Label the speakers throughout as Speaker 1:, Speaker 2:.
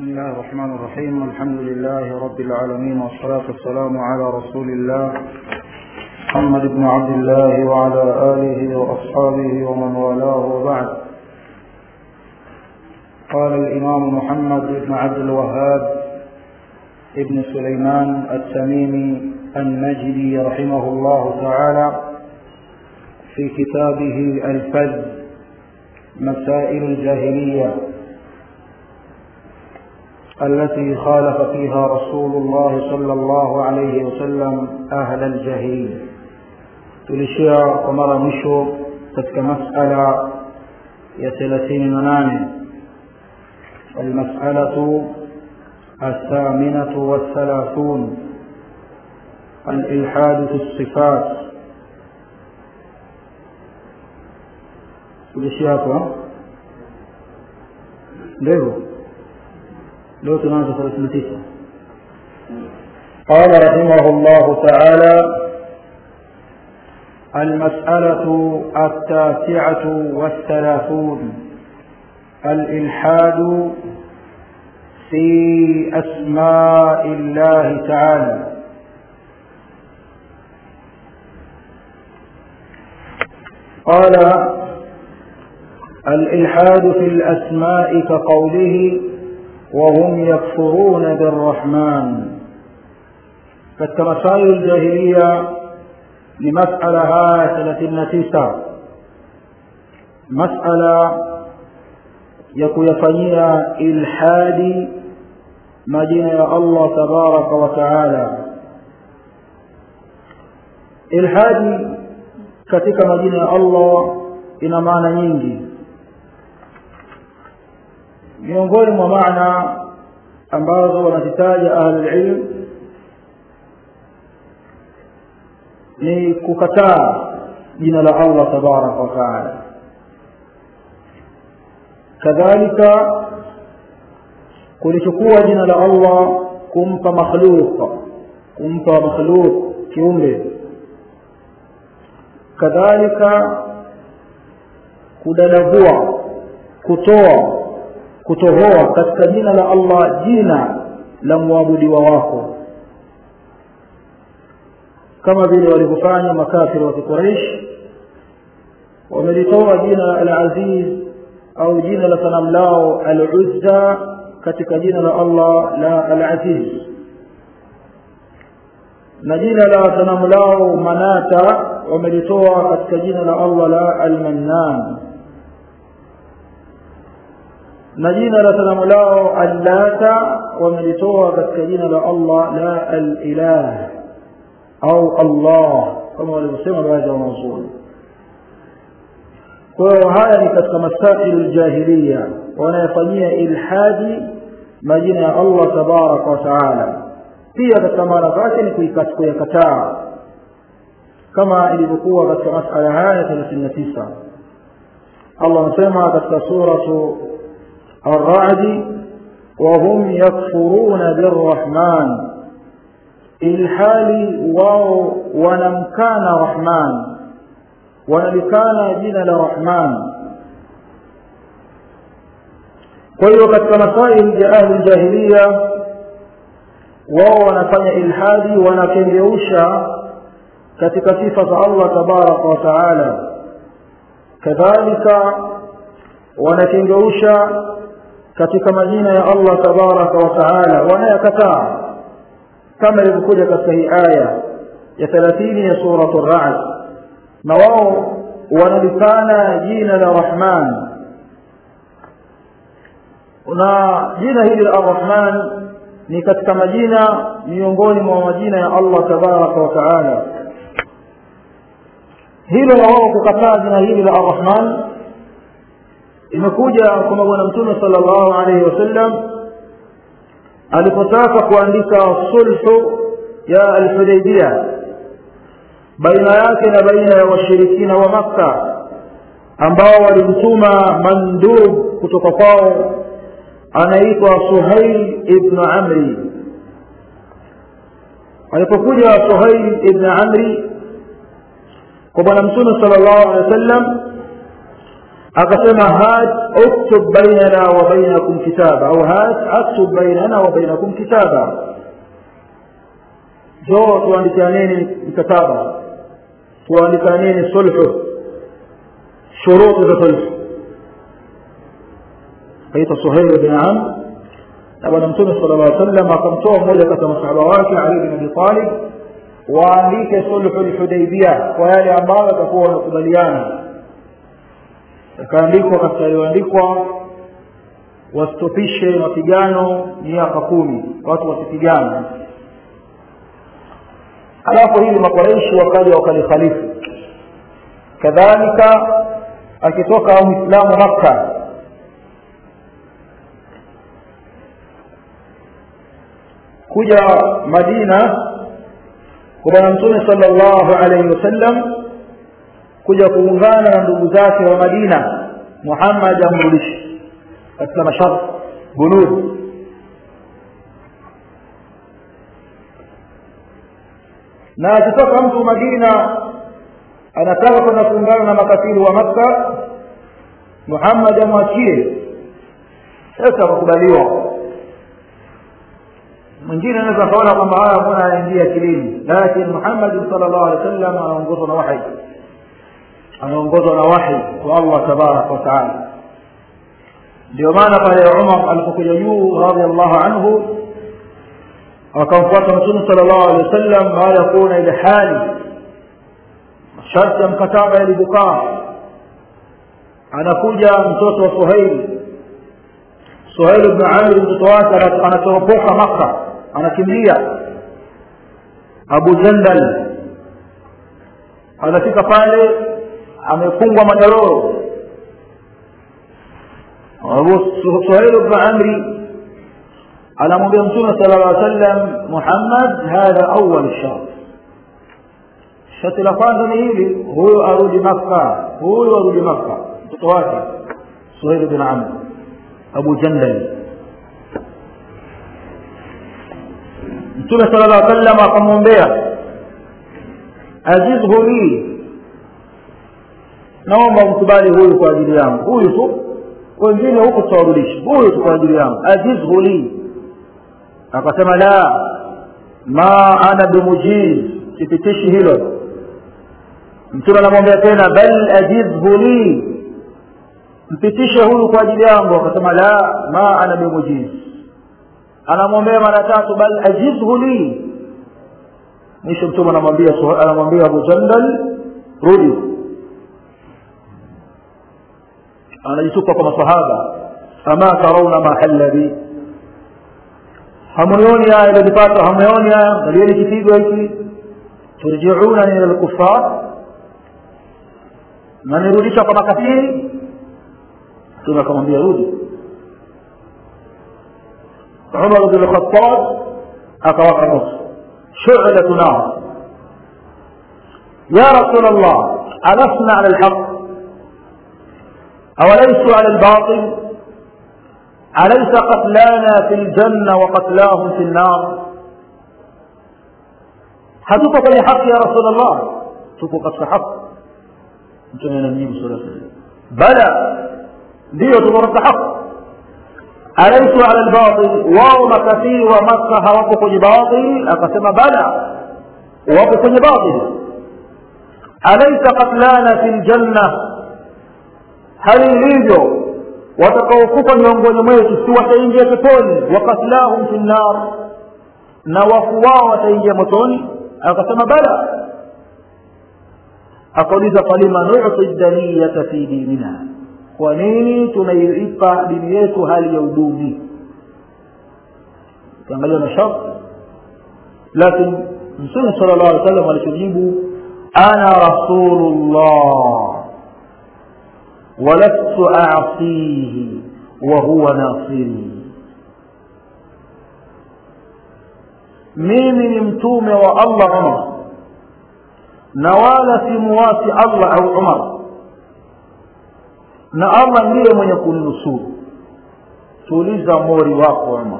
Speaker 1: بسم الله الرحمن الرحيم الحمد لله رب العالمين والصلاة والسلام على رسول الله محمد بن عبد الله وعلى آله وأصحابه ومن والاه وبعد قال الإمام محمد بن عبد الوهاب ابن سليمان التميمي النجدي رحمه الله تعالى في كتابه الفذ مسائل الجاهليه التي خالف فيها رسول الله صلى الله عليه وسلم أهل الجاهلية tulishia kwa mara mwisho katika masala ya thelathini na nane almasalatu الثامنة والثلاثون الإلحاد في الصفات tulishia hapo ndio leo tunaanza thelathini na tisa قال رحمه الله تعالى المسألة التاسعة والثلاثون الإلحاد في أسماء الله تعالى قال الإلحاد في الأسماء كقوله وهم يكفرون بالرحمن katika masailu ljahiliya ni masala haya thelathini na tisa masala ya kuyafanyia ilhadi majina ya allah tabaraka wa taala ilhadi katika majina ya allah ina maana nyingi miongoni mwa maana ambazo wanazitaja ahlulilm ni kukataa jina la allah tabaraka wataala kadhalika kulichukua jina la allah kumpa makhluq kumpa makhluq kiumbe kadhalika kudadavua kutoa kutohoa katika jina la allah jina la mwabudiwa wako kama vile walivyofanya makafiri wa kiquraish wamelitoa jina al-aziz au jina la sanamu lao al-uzza katika jina la allah la al-aziz na jina la sanamu lao manata wamelitoa katika jina la allah la al-mannan na jina la sanamu lao allata wamelitoa katika jina la allah la al-ilah au allah kama walivyosema baadhi ya wanazuoni kwa hiyo haya ni katika masailu ljahiliya wanayofanyia ilhadi majina ya allah tabaraka wa taala pia katika maana zake ni kuyakataa kama ilivyokuwa katika masala haya thelathini na tisa allah anasema katika suratu الرعد وهم يكفرون بالرحمن ilhali wao wanamkana rahman wanalikana jina la rahman kwa hiyo katika masail ya ahli jahiliya wao wanafanya ilhadi wanakengeusha katika sifa za allah tabaraka wa taala kadhalika wanakengeusha katika majina ya allah tabaraka wa taala wanayakataa kama ilivyokuja katika hii aya ya thelathini ya suratu rad na wao wanalikana jina la rahman na jina hili la arrahman ni katika majina miongoni mwa majina ya allah tabaraka wa taala hilo la wao kukataa jina hili la arrahman imekuja kwamba bwana mtume sala llahu alaihi wasallam alipotaka kuandika sulhu ya alhudaibia baina yake na baina ya washirikina wa makka ambao walimtuma mandub kutoka kwao anaitwa suhail ibnu amri alipokuja suhail ibnu amri kwa bwana mtume sala llahu alehi wa sallam akasema hat uktub bainana wa bainakum kitaba au hat aktub bainana wa bainakum kitaba njoo tuandikaneni mkataba tuandikaneni sulhu shuruti za sulhu kaitwa suhail bin amr na bwana mtume sala llah sallam akamtoa mmoja kati ya masahaba wake ali bin abi talib waandike sulhu lhudaibia kwa yale ambayo watakuwa wanakubaliana yakaandikwa katika yaliyoandikwa wasitopishe mapigano miaka kumi watu wasipigane alafu hili makoreishi wakaja wakalikhalifu kadhalika akitoka mwislamu makka kuja madina kwa bwana mtume sala llahu alaihi wasallam kuja kuungana na ndugu zake wa madina muhammad amrudishi katika masharti bunud na akitoka mtu madina anataka kwenda kuungana na makafiri wa makka muhammad amwachie sasa akakubaliwa mwingine anaweza akaona kwamba haya mbona anaingia akilini lakini muhammadi sala llahu alehi wa sallam anaongozwa na wahi anaongozwa na wahi wa allah tabaraka wataala ndio maana pale umar alipokuja juu radiallahu anhu akamfuata mtume sala llahu alehi wa sallam baada ya kuona ile hali masharti ya mkataba yalivyokaa anakuja mtoto wa suhaili suhaili bnu amri mtoto wake anatoropoka makka anakimbia abu jandal anafika pale amefungwa manyororo suhaili bnu amri anamwambia mtume sala llah sallam muhammad hadha awal shart shati la kwanza ni hili huyu arudi makka huyu arudi makka mtoto wake suhaili bin amr abu jandal mtume sala llah sallam akamwombea azizhu li naomba mkubali huyu kwa ajili yangu huyu tu wengine huku tutawarudisha huyu tu kwa ajili yangu azizhu li akasema la ma ana bimujiz sipitishi hilo mtume anamwambia tena bal ajizhu li mpitishe huyu kwa ajili yangu akasema la ma ana bimujiz anamwombea mara tatu bal ajizhu li mwisho mtume anamwambia anamwambia abu jandal rudi anajitupa kwa masahaba ama tarauna ma halla bi hamunioni haya ilionipata hamuoni haya ngalieni kipigo hiki turjiunani ila lkufar nanirudisha kwa makafiri mtume akamwambia rudi umar bn lkhatab akawaka moto shu'latu nar ya rasul allah alasna ala lhaq أوليس على الباطل أليس قتلانا في الجنة وقتلاهم في النار hatuko kwenye haki ya rasulllah tuko katika haki mtume anamjibu sala bala ndiyo tuko katika haki alaisu ala lbatil wao makafiri wa makka hawapo kwenye batil akasema bala wapo kwenye batil alaisa qatlana fi ljanna hali ilivyo watakaokufa miongoni mwetu si wataingia peponi wakatlahum fi nnar na wafu wao wataingia motoni akasema bala akauliza falima nuti daniyata fi dinina kwa nini tunaiipa dini yetu hali ya uduni ukiangalia masharti lakini mtume sala llahu alih wasallam alichojibu ana rasulullah ولست أعصيه وهو ناصري mimi ni mtume wa allah umar na wala simuwasi allah au umar na allah ndiye mwenye kuninusuru tuuliza mori wako umar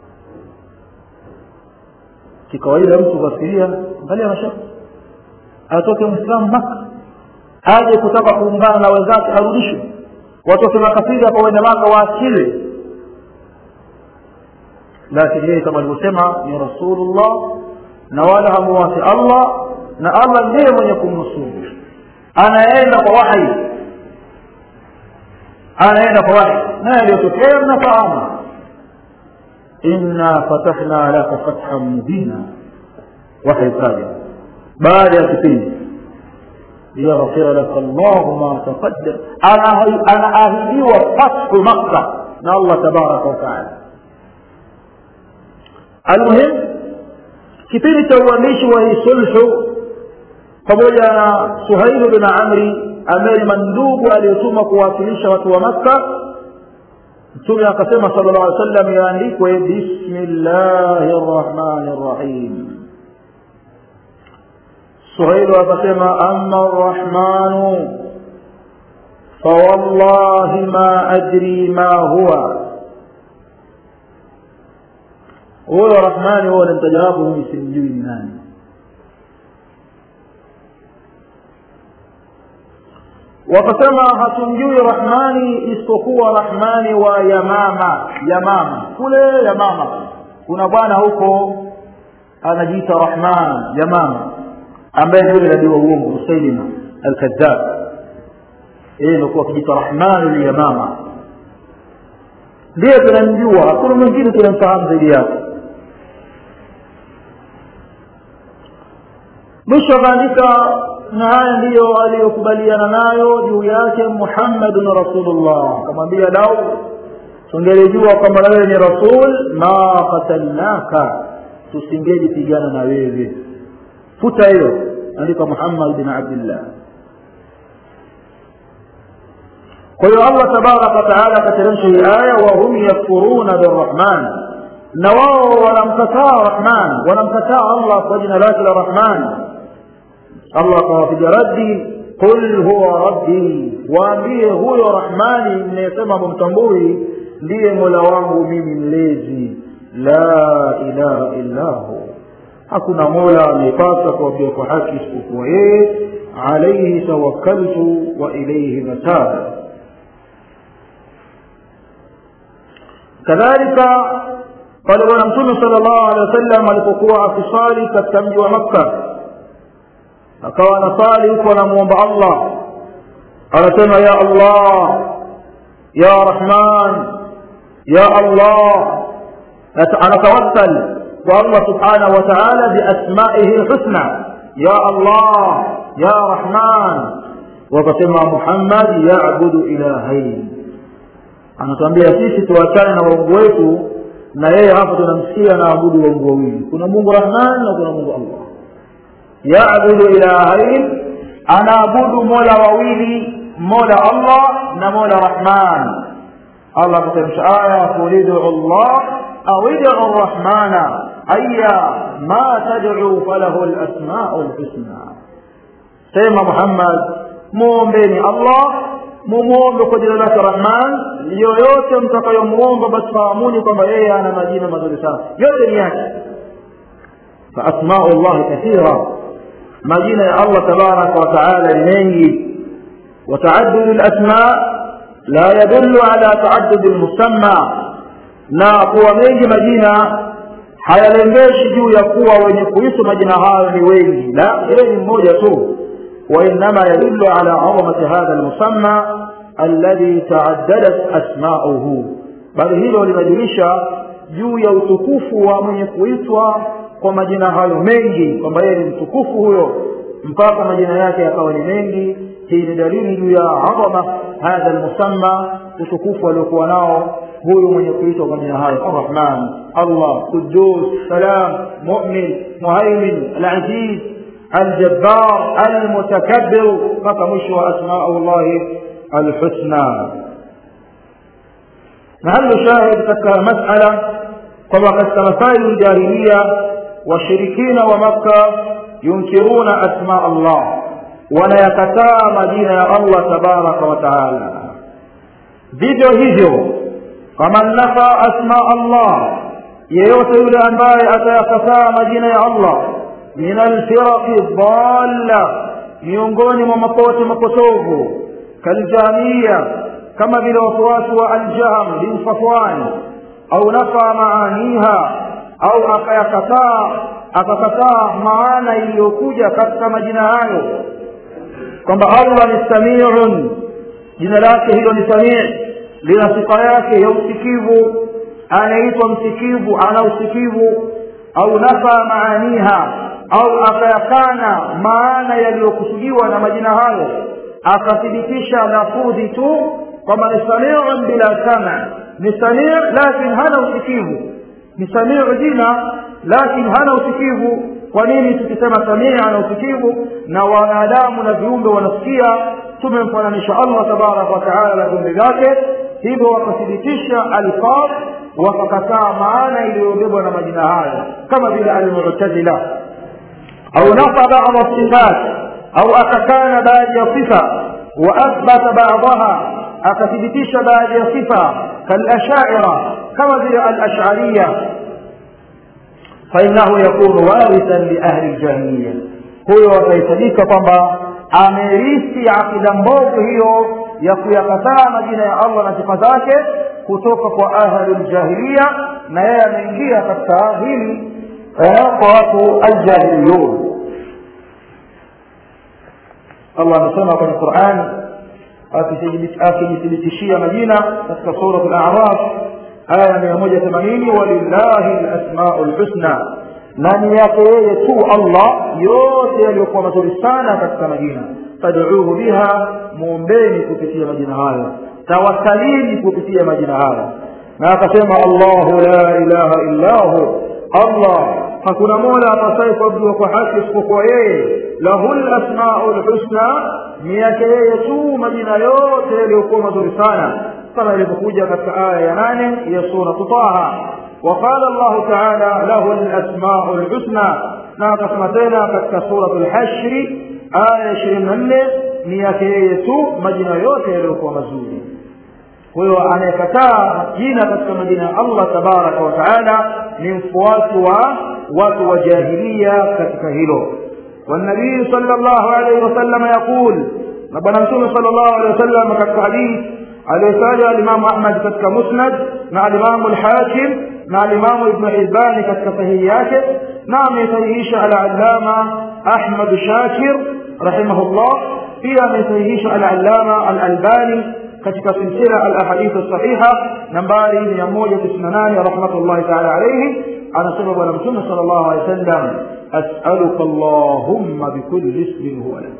Speaker 1: kikawaida mtu kafikiria angalia masharti atoke mwislamu maka aje kutaka kuungana na wenzake arudishwe watu wasema kasida kwa wenda maka waachile lakini yeye kama alivyosema ni rasulullah na wala hamuwasi allah na allah ndiye mwenye kumnusuru anaenda kwa wahi anaenda kwa wahi na yaliyotokea mnafahamu inna fatahna laka fathan mubina wahi kaja baada ya kipindi liyaghfira laka llahu ma taqaddam anaahidiwa fathu makka na allah tabaraka wataala almuhim kipindi cha uandishi wa hii sulhu pamoja na suhailu bin amri ambaye ni mandugu aliyotuma kuwakilisha watu wa makka mtume akasema sala llah alih sallam yaandikwe bismillahi rrahmani rrahim suhailu akasema ama rrahmanu fawallahi ma adri ma huwa huyo rahmani huo namtaja wapo mimi simjui ni nani wakasema hatumjui rahmani isipokuwa rahmani wa yamama yamama kule yamama kuna bwana huko anajiita rahman yamama ambaye ndio nabii wa uongo musailima alkadhab yeye ndio akijiita rahmani liyamama ndiye tunamjua hakuna mwingine tunamfahamu zaidi yake mwisho akaandika na haya ndiyo aliyokubaliana nayo juu yake muhammadun rasulullah akamwambia lau tungelijua kwamba na wewe ni rasul ma qatalnaka tusingejipigana na wewe futa hiyo andika muhammad bin abdillah kwa hiyo allah tabaraka wataala akateremsha hii aya wahum yakfuruna birrahman na wao wanamkataa rahman wanamkataa allah kwa jina lake la rahman allah akawapiga raddi qul huwa rabbi waambie huyo rahmani mnayesema mumtambui ndiye mola wangu mimi mlezi la ilaha illahu hakuna mola anayepasa kuabudiwa kwa haki isipokuwa yeye alaihi tawakkaltu wa ilaihi matab kadhalika pale bwana mtume sala llahu alehi wasallam alipokuwa akisali katika mji wa makka akawa anasali huko anamwomba allah anasema ya allah ya rahman ya allah anatawassal kwa allah subhanahu wa taala biasmaihi lhusna ya allah ya rahman wakasema muhammad yabudu ilahain anatuambia sisi tuachane na waungu wetu na yeye hapa tunamsikia anaabudu waungu wawili kuna mungu rahman na kuna mungu allah yabudu ilahain anaabudu mola wawili mola allah na mola rahman allah akateremsha aya qul idu llah au idu rrahmana aya ma tadcu falahu lasmau lhusna sema muhammad muombeni allah mumwombe kwa jina lake rahman yoyote mtakayomuomba basi fahamuni kwamba yeye ana majina mazuri sana yote ni yake faasmau llahi kathira majina ya allah tabaraka wataala ni mengi وتعدد الأسماء لا يدل على تعدد المسمى na kuwa mengi majina hayalengeshi juu ya kuwa wenye kuisu majina hayo ni wengi la yeye ni mmoja tu وإنما يدل على عظمة هذا المسمى الذي تعددت أسماؤه bali hilo linajulisha juu ya utukufu wa mwenye kuitwa kwa majina hayo mengi kwamba yeye ni mtukufu huyo mpaka majina yake yakawa ni mengi hii ni dalili juu ya adhama hadha lmusamma utukufu aliokuwa nao huyu mwenye kuitwa kwa majina hayo arrahman allah qudus salam mumin muhaimin alaziz الجبار المتكبر فكمش أسماء الله الحسنى محل شاهد تك مسألة طبعا مسائل الجاهلية والشركين ومكة ينكرون أسماء الله ولا يكتا مدينة الله تبارك وتعالى vivyo hivyo faman nafa asma allah yeyote yule ambaye atayakataa majina ya allah min alfiraqi dhalla miongoni mwa mapote mapotovu kaljamia kama vile wafuasi wa aljahm bin safwan au nafa maaniha au akayakataa akakataa maana iliyokuja katika majina hayo kwamba allah ni samiun jina lake hilo ni samii lina sifa yake ya usikivu anaitwa msikivu ana usikivu au nafa maaniha au akayakana maana yaliyokusudiwa na majina hayo akathibitisha lafudhi tu kwamba ni samiun bila sama ni samii lakin hana usikivu ni samiu jina lakin hana usikivu kwa nini tukisema samii ana usikivu na wanadamu na viumbe wanasikia tumemfananisha allah tabaraka wataala na viumbe vyake hivyo wakathibitisha alfadh wakakataa maana iliyobebwa na majina hayo kama vile almutazila au nafa bada sifat au akakana baadhi ya sifa waathbata badaha akathibitisha baadhi ya sifa kalashaira kama vile alashariya fainahu yakunu warithan liahli ljahiliya huyo atahesabika kwamba amerithi akida mbovu hiyo ya kuyakataa majina ya allah na sifa zake kutoka kwa ahli ljahiliya na yeye ameingia katika hili kwa watu aljahiliyun allah amesema kwenye qurani akijithibitishia majina katika surat al-a'raf aya mia moja themanini walillahi lasmau lhusna na ni yake yeye tu allah yote yaliyokuwa mazuri sana katika majina fad'uuhu biha muombeni kupitia majina hayo tawassalini kupitia majina hayo na akasema allahu la ilaha illa hu allah hakuna mola apasaye kuabudiwa kwa haki isipokuwa yeye lahu lasmau lhusna ni yake yeye tu majina yote yaliyokuwa mazuri sana kama ilivyokuja katika aya ya nane ya suratu taha وقال الله تعالى له الأسماء الحسنى ناقص تena katika سورة الحشر آية 24 ni yake yeye tu majina yote yaliyokuwa mazuri kwa hiyo anayekataa jina katika majina ya allah tabaraka wa taala ni mfuasi wa watu wa jahilia katika hilo والنبي صلى الله عليه وسلم يقول نبنا رسول صلى الله عليه وسلم katika hadith aliyotaja alimamu ahmad katika musnad na alimamu lhakim na alimamu ibnu hibani katika sahihi yake na amesahihisha alalama ahmad shakir rahimahullah pia amesahihisha alalama alalbani katika silsila alahadithu sahiha nambari mia moja tisini na nane rahmatullahi taala alaihi anasema bwana mtume sala llahu alehi wa sallam asaluka allahumma bikulli ismin huwa lak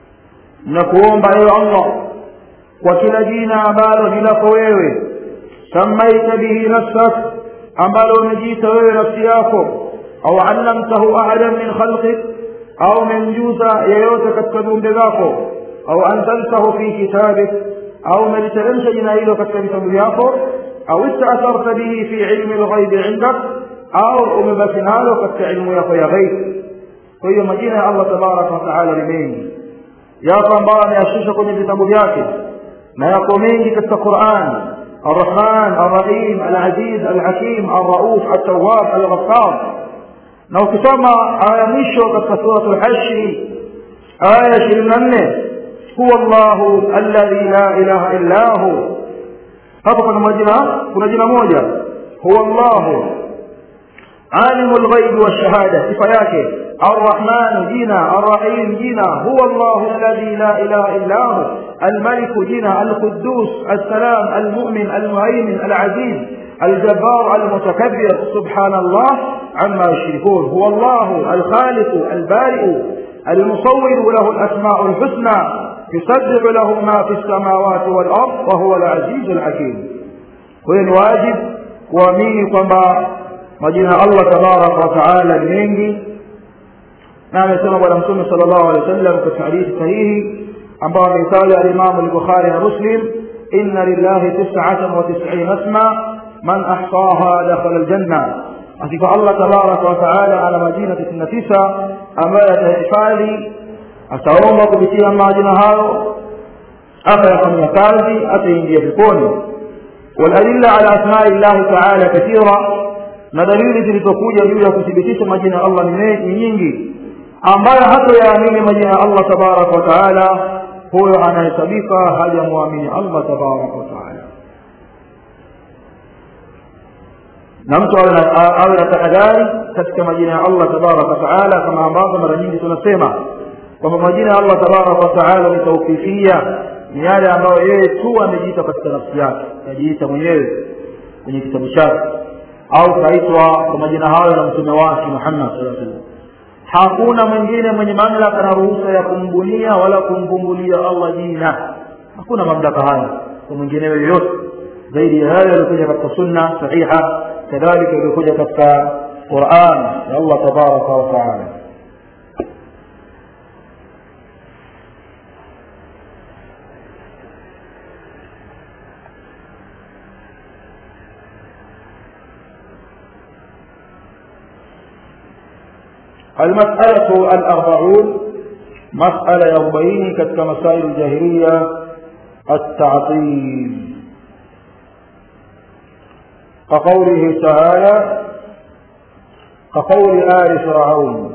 Speaker 1: nakuomba ewe allah kwa kila jina ambalo ni lako wewe samaita bihi nafsak ambalo umejiita wewe nafsi yako au allamtahu ahadan min khalqik au umemjuza yeyote katika viumbe vyako au anzaltahu fi kitabik au umeliteremsha jina hilo katika vitabu vyako au istaatharta bihi fi ilmi lghaibi indak au umebaki nalo katika ilmu yako ya ghaib kwa hiyo majina ya allah tabaraka wataala ni mengi yako ambayo ameyashusha kwenye vitabu vyake na yako mengi katika quran الرحمن الرحيم العزيز الحكيم الرؤوف التواب الغفار na ukisoma aya mwisho katika suratu lhashri aya ishirini na nne huwa llahu alladhi la ilaha illa hu hapo kuna majina kuna jina moja huwa llahu alimu lghaibi walshahada sifa yake الرحمن جنا الرحيم جنا هو الله الذي لا إله إلا هو الملك جنا القدوس السلام المؤمن المهيمن العزيز الجبار المتكبر سبحان الله عما يشركون هو الله الخالق البارئ المصور له الأسماء الحسنى يسبح له ما في السماوات والأرض وهو العزيز الحكيم وين واجب kuamini kwamba majina allah tabaraka wataala ni mengi na amesema bwana mtume sala llahu alehi wa sallam katika hadithi sahihi ambao ameitaja alimamu lbukhari na muslim inna lillahi tisatan wa tisina asma man ahsaha dakhala ljanna hakika allah tabaraka wataala ana majina tisini na tisa ambayo atahifadhi ataomba kupitia majina hayo akayafanyia kazi ataingia peponi waladilla ala asmai llahi taala kathira na dalili zilizokuja juu ya kuthibitisha majina ya allah ni nyingi ambayo hatoyaamini majina ya allah tabaraka wa taala huyo anahesabika hajamwamini allah tabaraka wataala na mtu awe na tahadhari katika majina ya allah tabaraka wataala kama ambavyo mara nyingi tunasema kwamba majina ya allah tabaraka wataala ni taufifia ni yale ambayo yeye tu amejiita katika nafsi yake ajiita mwenyewe kwenye kitabu chake au kaitwa kwa majina hayo na mtume wake muhammad saa salam hakuna mwingine mwenye mamlaka na ruhusa ya kumbunia wala kumvumbulia allah jina hakuna mamlaka hayo kwa mwinginewe yoyote zaidi ya hayo yaliokuja katika sunna sahiha kadhalika yaliokuja katika quran ya allah tabaraka wataala المسألة الأربعون مسألة يربعين كتك مسائل الجاهلية التعطيل كقوله تعالى كقول آل فرعون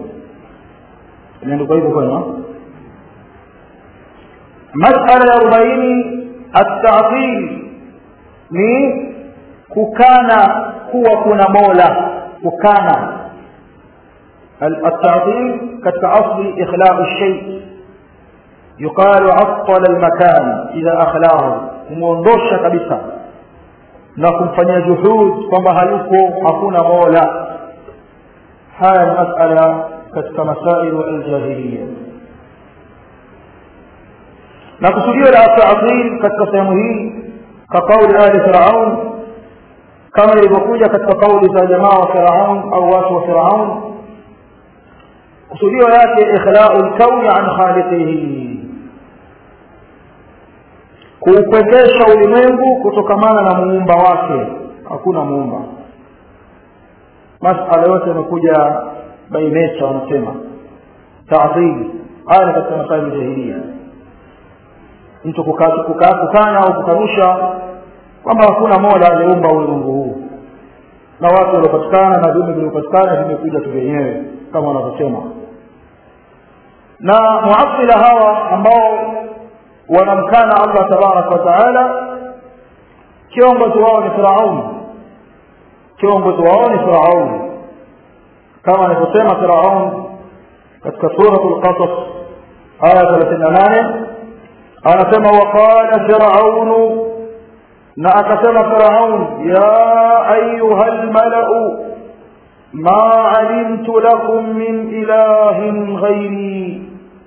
Speaker 1: مسألة يربعين التعطيل ni kukana kuwa kuna mola kukana التعطيل كالأصل إخلاء الشيء يقال عطل المكان إذا أخلاه kumwondosha kabisa na kumfanyia juhud kwamba hayuko hakuna mola haya ni masala katika masailu aljahiliya na kusudio la taatil katika sehemu hii ka kauli ali firaun kama ilivyokuja katika kauli za jamaa wa firaun au watu wa firaun kusudio yake ikhlau lkauni an khaliqihi kuupwekesha ulimwengu kutokamana na muumba wake hakuna muumba masala yote yamekuja bainecha wanasema taadhili haya ni katika masaili jahilia mtu kukana au kukanusha kwamba hakuna mola aliyeumba ulimwengu huu na watu waliopatikana na viumbe vilivyopatikana vimekuja tu vyenyewe kama wanavyosema na muasila hawa ambao wanamkana allah tabaraka wataala kiongozi wao ni firaun kiongozi wao ni firaun kama anavyosema firaun katika suratu lqasas aya thelathini na nane anasema waqala firaunu na akasema firaun ya ayuha lmalau ma alimtu lakum min ilahin ghairi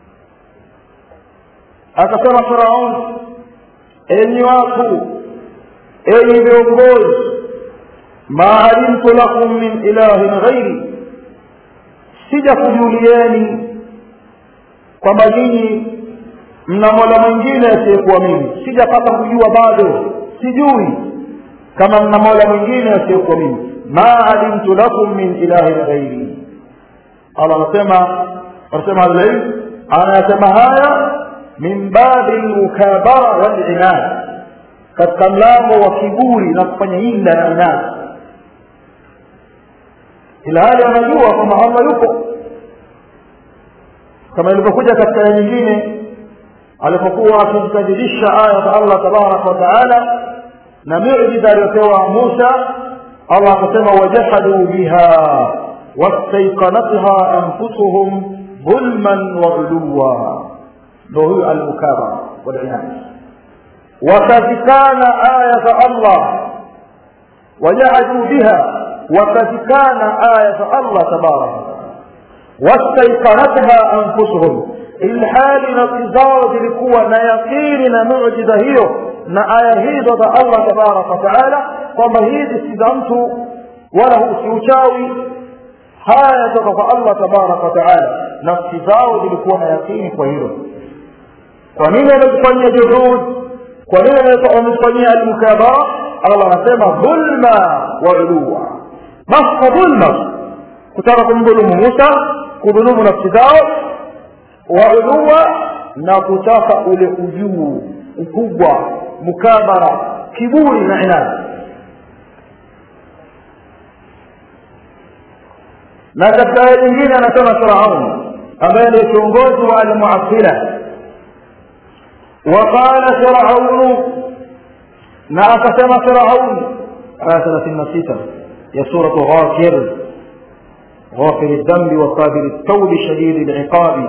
Speaker 1: akasema firaun enyi watu enyi viongozi ma alimtu lakum min ilahin ghairi sija kujulieni kwamba nyinyi mna mola mwingine asiyekuwa mimi sijapata kujua bado sijui kama mna mola mwingine asiyekuwa mimi ma alimtu lakum min ilahin ghairi allah anasema anasema alilm anayasema haya min babi lmukabara walinad katika mlango wa kiburi na kufanya inda na inad ila hali anajua kwamba allah yupo kama ilivyokuja katika aya nyingine alipokuwa akimkadhibisha aya za allah tabaraka wataala na miujiza aliyopewa musa allah akasema wajahaduu biha wastaiqanatha anfusuhum dhulman wa uluwa ndo huyo almukabara walinad wakazikana aya za allah wajahaduu biha wakazikana aya za allah tabaraka wataala wastaiqanatha anfusuhum ilhali nafsi zao zilikuwa na yaqini na mujiza hiyo na aya hizo za allah tabaraka wataala kwamba hizi si za mtu wala si uchawi haya yatoka kwa allah tabaraka wataala nafsi zao zilikuwa na yaqini kwa hilo kwa nini wamekufanyia juhud kwa nini wamekufanyia almukabara allah anasema dhulma wa uluwa basi kwa dhulma kutaka kumdhulumu musa kudhulumu nafsi zao wauluwa na kutaka ule ujuu ukubwa mukabara kiburi na inadi na katika aya nyingine anasema firaun ambaye ndio kiongozi wa almuasila وقال فرعون na akasema firaun aya thelathini na sita ya suratu ghafir غافر الذنب وقابل التوب شديد العقاب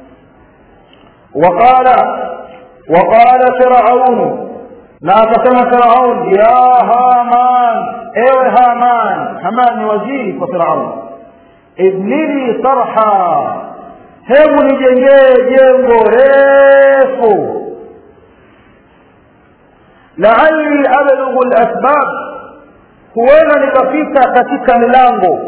Speaker 1: وقال وقال فرعون na akasema firaun ya haman ewe haman haman ni waziri kwa firaun ibnili sarha hebu nijengee jengo refu laali ablughu lasbab huenda nikafika katika milango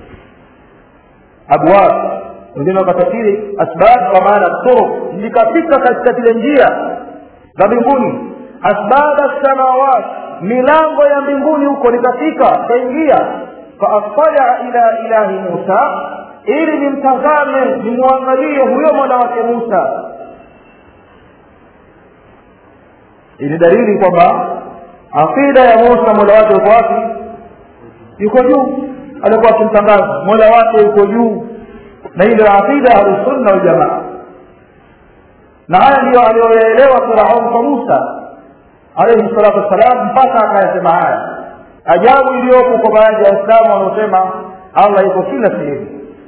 Speaker 1: abwab wengine wakatafsiri asbab kwa maana turuq nikafika katika zile njia za mbinguni asbab samawat milango ya mbinguni huko nikafika kaingia faattalia ila ilahi musa ili nimtazame nimwangalie huyo mola wake musa ili dalili kwamba aqida ya musa mola wake yuko wapi yuko juu alikuwa akimtangaza mola wake yuko juu na hii ndio aqida ahlusunna waljamaa na haya ndiyo aliyoyaelewa firaun kwa musa alaihi salatu wassalam mpaka akayasema haya ajabu iliyopo kwa baadhi ya waislamu wanaosema allah yuko kila sehemu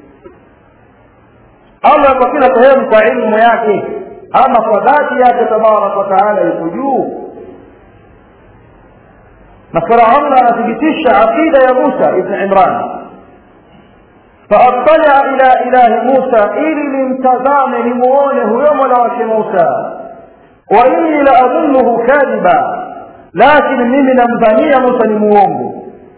Speaker 1: allah yuko kila sehemu kwa ilmu yake ama kwa dhati yake tabaraka wataala yuko juu na firaun anathibitisha aqida ya musa ibn imran فاطلع الى اله موسى ili nimtazame nimuone huyo mola wake musa wa inni la adhunnuhu kadhiba lakini mimi namdhania musa ni muongo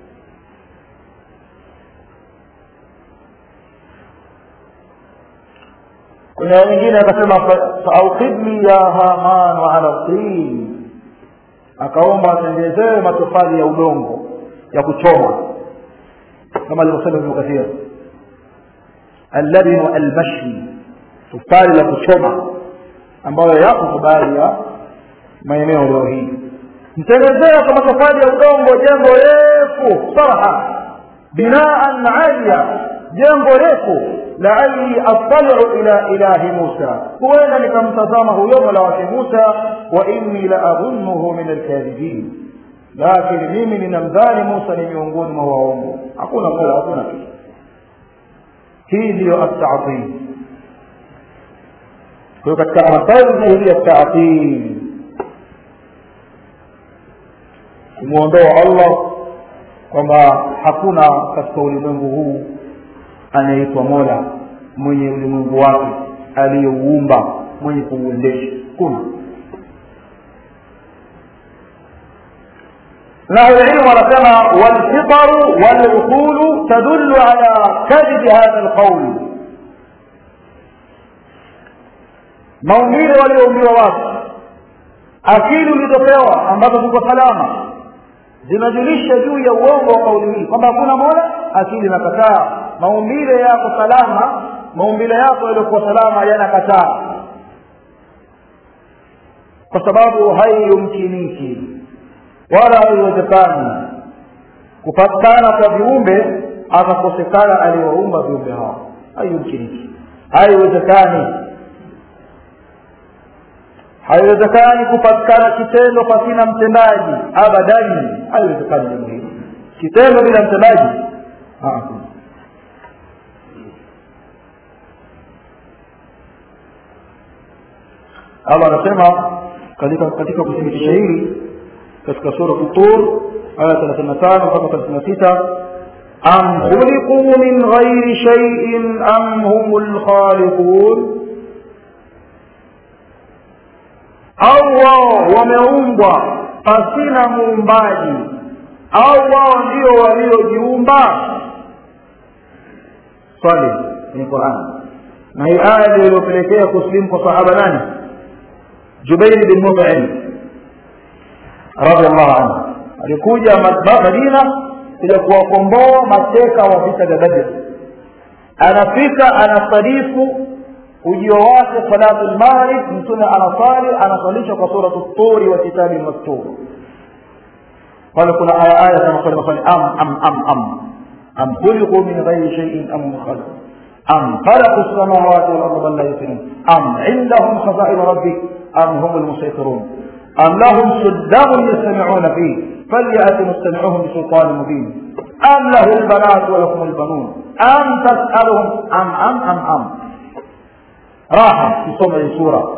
Speaker 1: kuna wengine akasema faaukidni ya hamanu ala tin akaomba atengezewe matofali ya udongo ya kuchoma kama alivyosema ibnu kathir allabinu almashi tofali la kuchoma ambayo yapo kwa baadhi ya maeneo leo hii mtengezea kwa matofali ya udongo jengo refu sarha binaan alia jengo refu laali attaliu ila ilahi musa huenda nikamtazama huyo mola wake musa wa inni la adhunnuhu min alkadhibin lakini mimi ninamdhani musa ni miongoni mwa waongo hakuna mola hakuna kitu hii ndiyo atatil kwa hiyo katika masaili hii ya tatil kumwondoa allah kwamba hakuna katika ulimwengu huu anaitwa mola mwenye ulimwengu wake aliyeuumba mwenye kuuendesha kuna na ahlulilmu wanasema walfitaru waluqulu tadullu ala kadhibi hadha lqauli maumbile walioumbiwa watu akili ulizopewa ambazo ziko salama zinajulisha juu ya uongo wa kauli hii kwamba hakuna mola akili inakataa maumbile yako salama maumbile yako yaliyokuwa salama yanakataa kwa sababu haiyumkiniki wala haiwezekani kupatikana kwa viumbe akakosekana aliyoumba viumbe hao haiyumkiniki haiwezekani haiwezekani kupatikana kitendo pasina mtendaji abadani haiwezekani jambo hilo kitendo bila mtendaji allah anasema katika katika kuthibitisha hili katika sura tur aya thelathini na tano mpaka thelathini na sita am khuliquu min ghairi shaiin am hum lkhaliqun au wao wameumbwa pasina muumbaji au wao ndio waliojiumba swali ni quran na hii aya ndio iliyopelekea kuslimu kwa sahaba nani jubairi bin mutim radiallahu anhu alikuja madina kuja kuwakomboa mateka wa vita vya badri anafika anasadifu ujio wake salatu lmaghrib mtume anasali anasalisha kwa suratu turi wa kitabi mastur pale kuna aya aya kama pale mafani am am am am am khuliqu min ghairi shay'in am khalaq am khalaqu samawati wal arda bal la yuqinun am indahum khazain rabbik am hum almusaytirun am lahum suddamun yastami'una fihi فليأت مستمعهم بسلطان مبين أم له البنات ولكم البنون أم تسألهم أم أم أم أم راحة في سمع سورة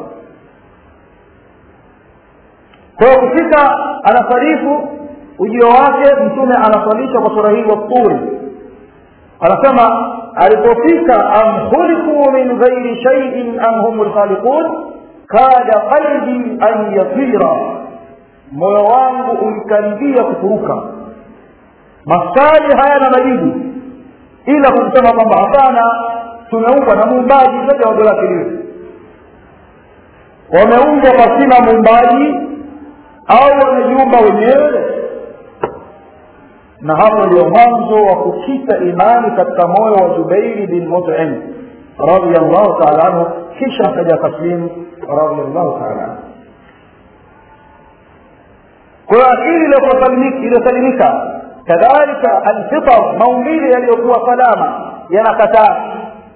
Speaker 1: kwa kufika anasarifu ujio wake mtume anasalisha kwa sura hii waturi anasema alipofika am khuliqu min ghairi shay'in am hum lkhaliqun kada qalbi an yatira moyo wangu ulikaribia kufuruka maswali hayana majibu ila kusema kwamba hapana tumeumbwa na muumbaji zaidi ya wazo lake liwe wameumbwa pasina muumbaji au wamejiumba wenyewe na hapo ndio mwanzo wa kukita imani katika moyo wa jubairi bin mutim radiallahu taala anhu kisha akaja taslimu radiallahu taala anhu kwa hiyo akili iliyosalimika kadhalika alfitar maumbile yaliyokuwa salama yanakataa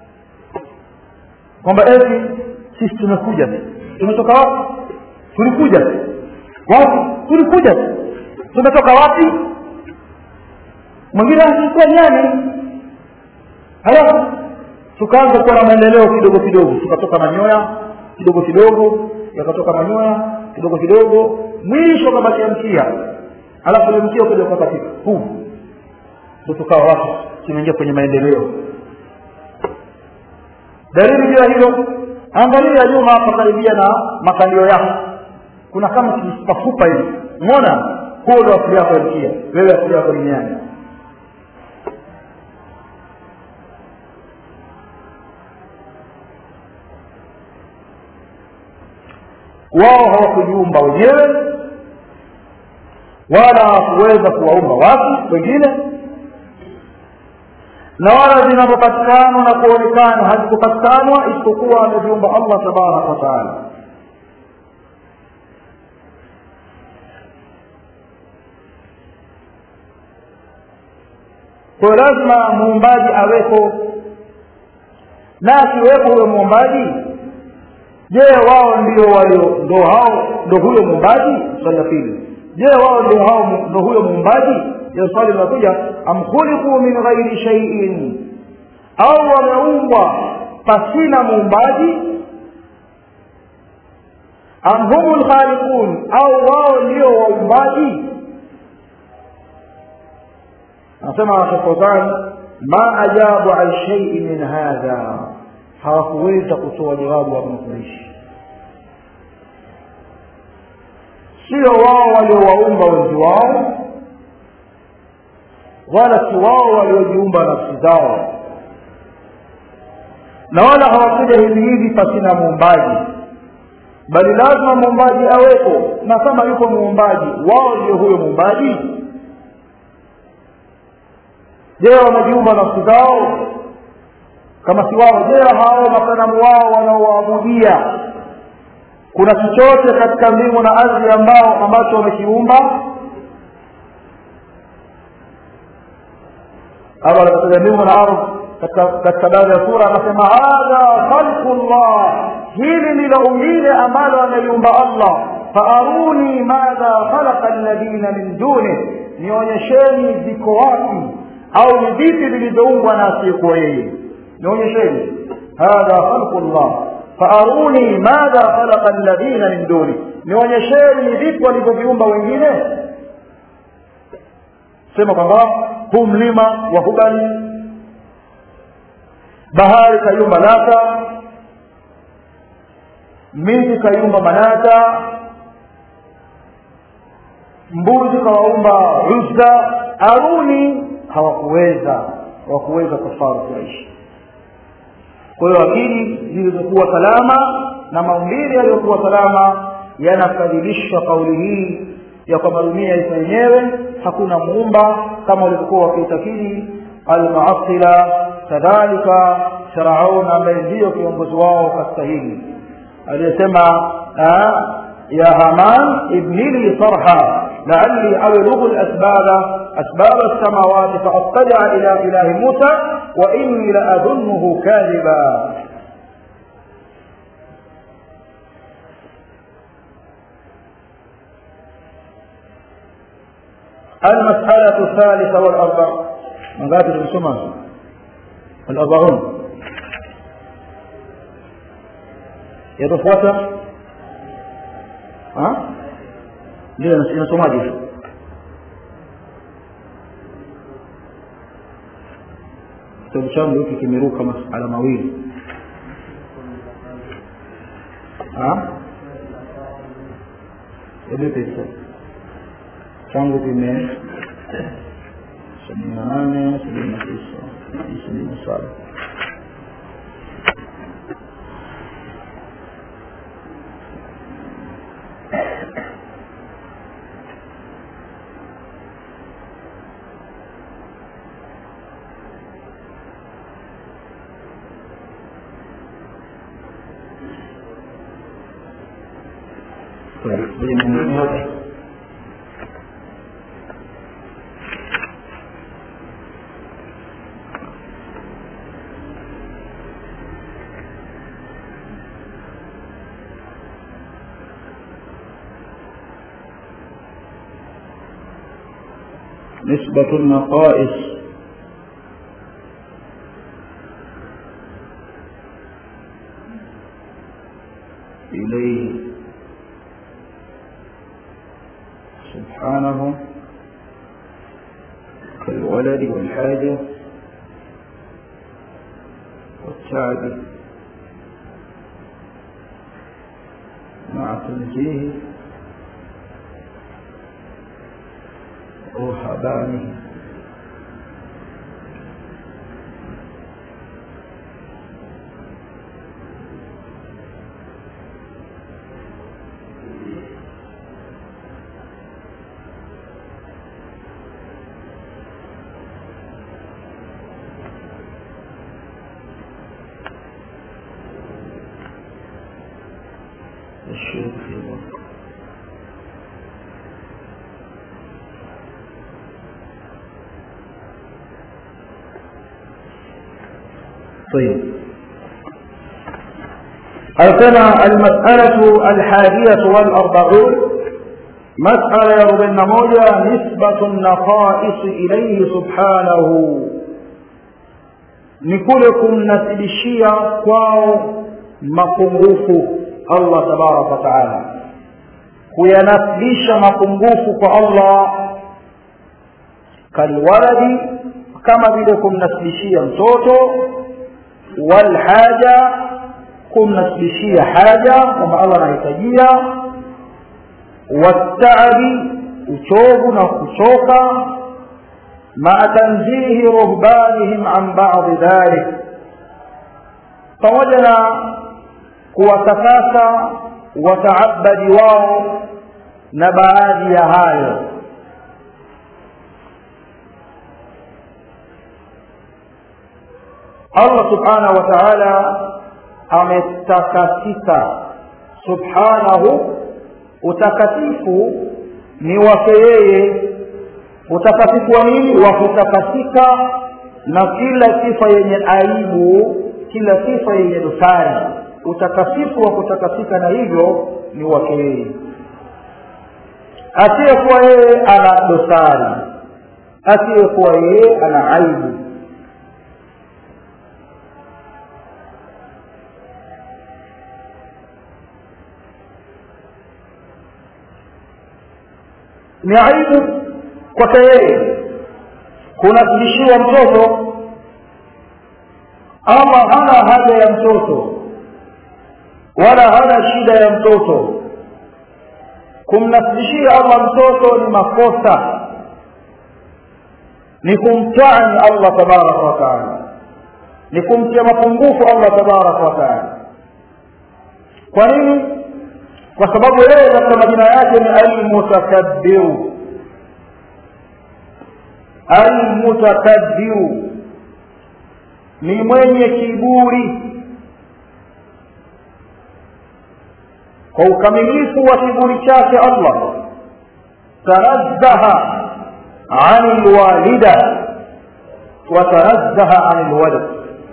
Speaker 1: kwamba eti sisi tumekuja tumetoka wapi tulikuja wapi tulikuja tumetoka wapi mwingine alikuwa nyani halafu tukaanza kuwa na maendeleo kidogo kidogo tukatoka manyoya kidogo kidogo yakatoka manyoya kidogo kidogo mwisho kabakia mkia alafu ile mkia ukaja ukakatika huu ndo tukawa watu tumeingia kwenye maendeleo dalili juu ya hilo angalia nyuma hapa karibia na makalio yako kuna kama kijipafupa hivi umeona huo ndo asili yako ya mkia wewe asili yako ni nyani wao hawakujiumba wenyewe wala hawakuweza kuwaumba watu wengine na wala vinavyopatikana na kuonekana havikupatikana isipokuwa ameviumba allah tabaraka wataala kwayo lazima muumbaji awepo na akiwepo huyo muumbaji je wao ndio walio ndo hao ndo huyo muumbaji swali la pili je wao ndio hao ndo huyo muumbaji hiyo swali linakuja am khuliqu min ghairi shay'in au wameumbwa pasina muumbaji am humu lkhaliqun au wao ndio waumbaji anasema shekhodani ma ajabu an shay'in min hadha hawakuweza kutoa jawabu wa mafundisho sio wao waliowaumba wenzi wao wala si wao waliojiumba nafsi zao na wala hawakuja hivi hivi pasina muumbaji bali lazima muumbaji awepo na kama yuko muumbaji wao ndio huyo muumbaji je wamejiumba nafsi zao kama si wao je hao masanamu wao wanaowaabudia kuna chochote katika mbingu na ardhi ambao ambacho wamekiumba Allah katika mbingu na ardhi katika katika baadhi ya sura anasema hadha khalqu llah hili ndilo umbile ambalo ameliumba Allah faaruni madha khalaqa alladhina min duni nionyesheni ziko wapi au ni vipi vilivyoumbwa na asiyekuwa yeye nionyesheni hadha khalqu llah faaruni madha khalaqa alladhina min duni nionyesheni ni vipi walivyoviumba wengine sema kwamba huu mlima wa hubali bahari kayumba lata miti kayumba manata mbuzi kawaumba uzza aruni hawakuweza hawakuweza kufaru kuishi kwa hiyo akili zilizokuwa salama na maumbili yaliyokuwa salama yanakadhibisha kauli hii ya kwamba dunia iko yenyewe hakuna muumba kama walivyokuwa wakiitakidi almuasila kadhalika firaun ambaye ndiyo kiongozi wao katika hili aliyesema ya haman ibni li sarha laalli ablughu lasbaba أسباب السماوات فأطلع إلى إله موسى وإني لأظنه كاذبا المسألة الثالثة والأربع من قاتل السمى الأربعون يتفوت ها ndio inasomaje kitabu changu hiki kimeruka masala mawili ebepesa changu kime sabini na nane sabini na tisa sabini na saba نسبة النقائص إليه سبحانه كالولد والحاجة والتعب مع تنزيه رهبانه الشرك في الله طيب أرسل المسألة الحادية والأربعون مسألة يربن موجة نسبة النقائص إليه سبحانه نكلكم نسبشيا كواو mapungufu Allah tabaraka wa taala kuyanasibisha mapungufu kwa Allah kalwaladi kama vile kumnasibishia mtoto walhaja kumnasibishia haja kwamba Allah anahitajia wataabi uchovu na kuchoka maa tanzihi ruhbanihim an badi dhalik pamoja na kuwatakasa wataabadi wao na baadhi ya hayo Allah subhanahu wa ta'ala ametakasika subhanahu utakatifu ni wake yeye utakatifu wa nini wa kutakasika na kila sifa yenye aibu kila sifa yenye dosari utakasifu wa kutakasika na hivyo ni wake yeye asiyekuwa yeye ana dosari asiyekuwa yeye ana aibu ni aibu kwake yeye kunasibishiwa mtoto Allah hana haja ya mtoto wala hana shida ya mtoto kumnasibishia Allah mtoto ni makosa ni kumtani Allah tabaraka wa taala ni kumtia mapungufu Allah tabaraka wa taala kwa nini kwa sababu yeye katika majina yake ni almutakabbiru almutakabbiru ni mwenye kiburi kwa ukamilifu wa kiburi chake Allah tanazzaha ani lwalida watanazzaha ani lwalad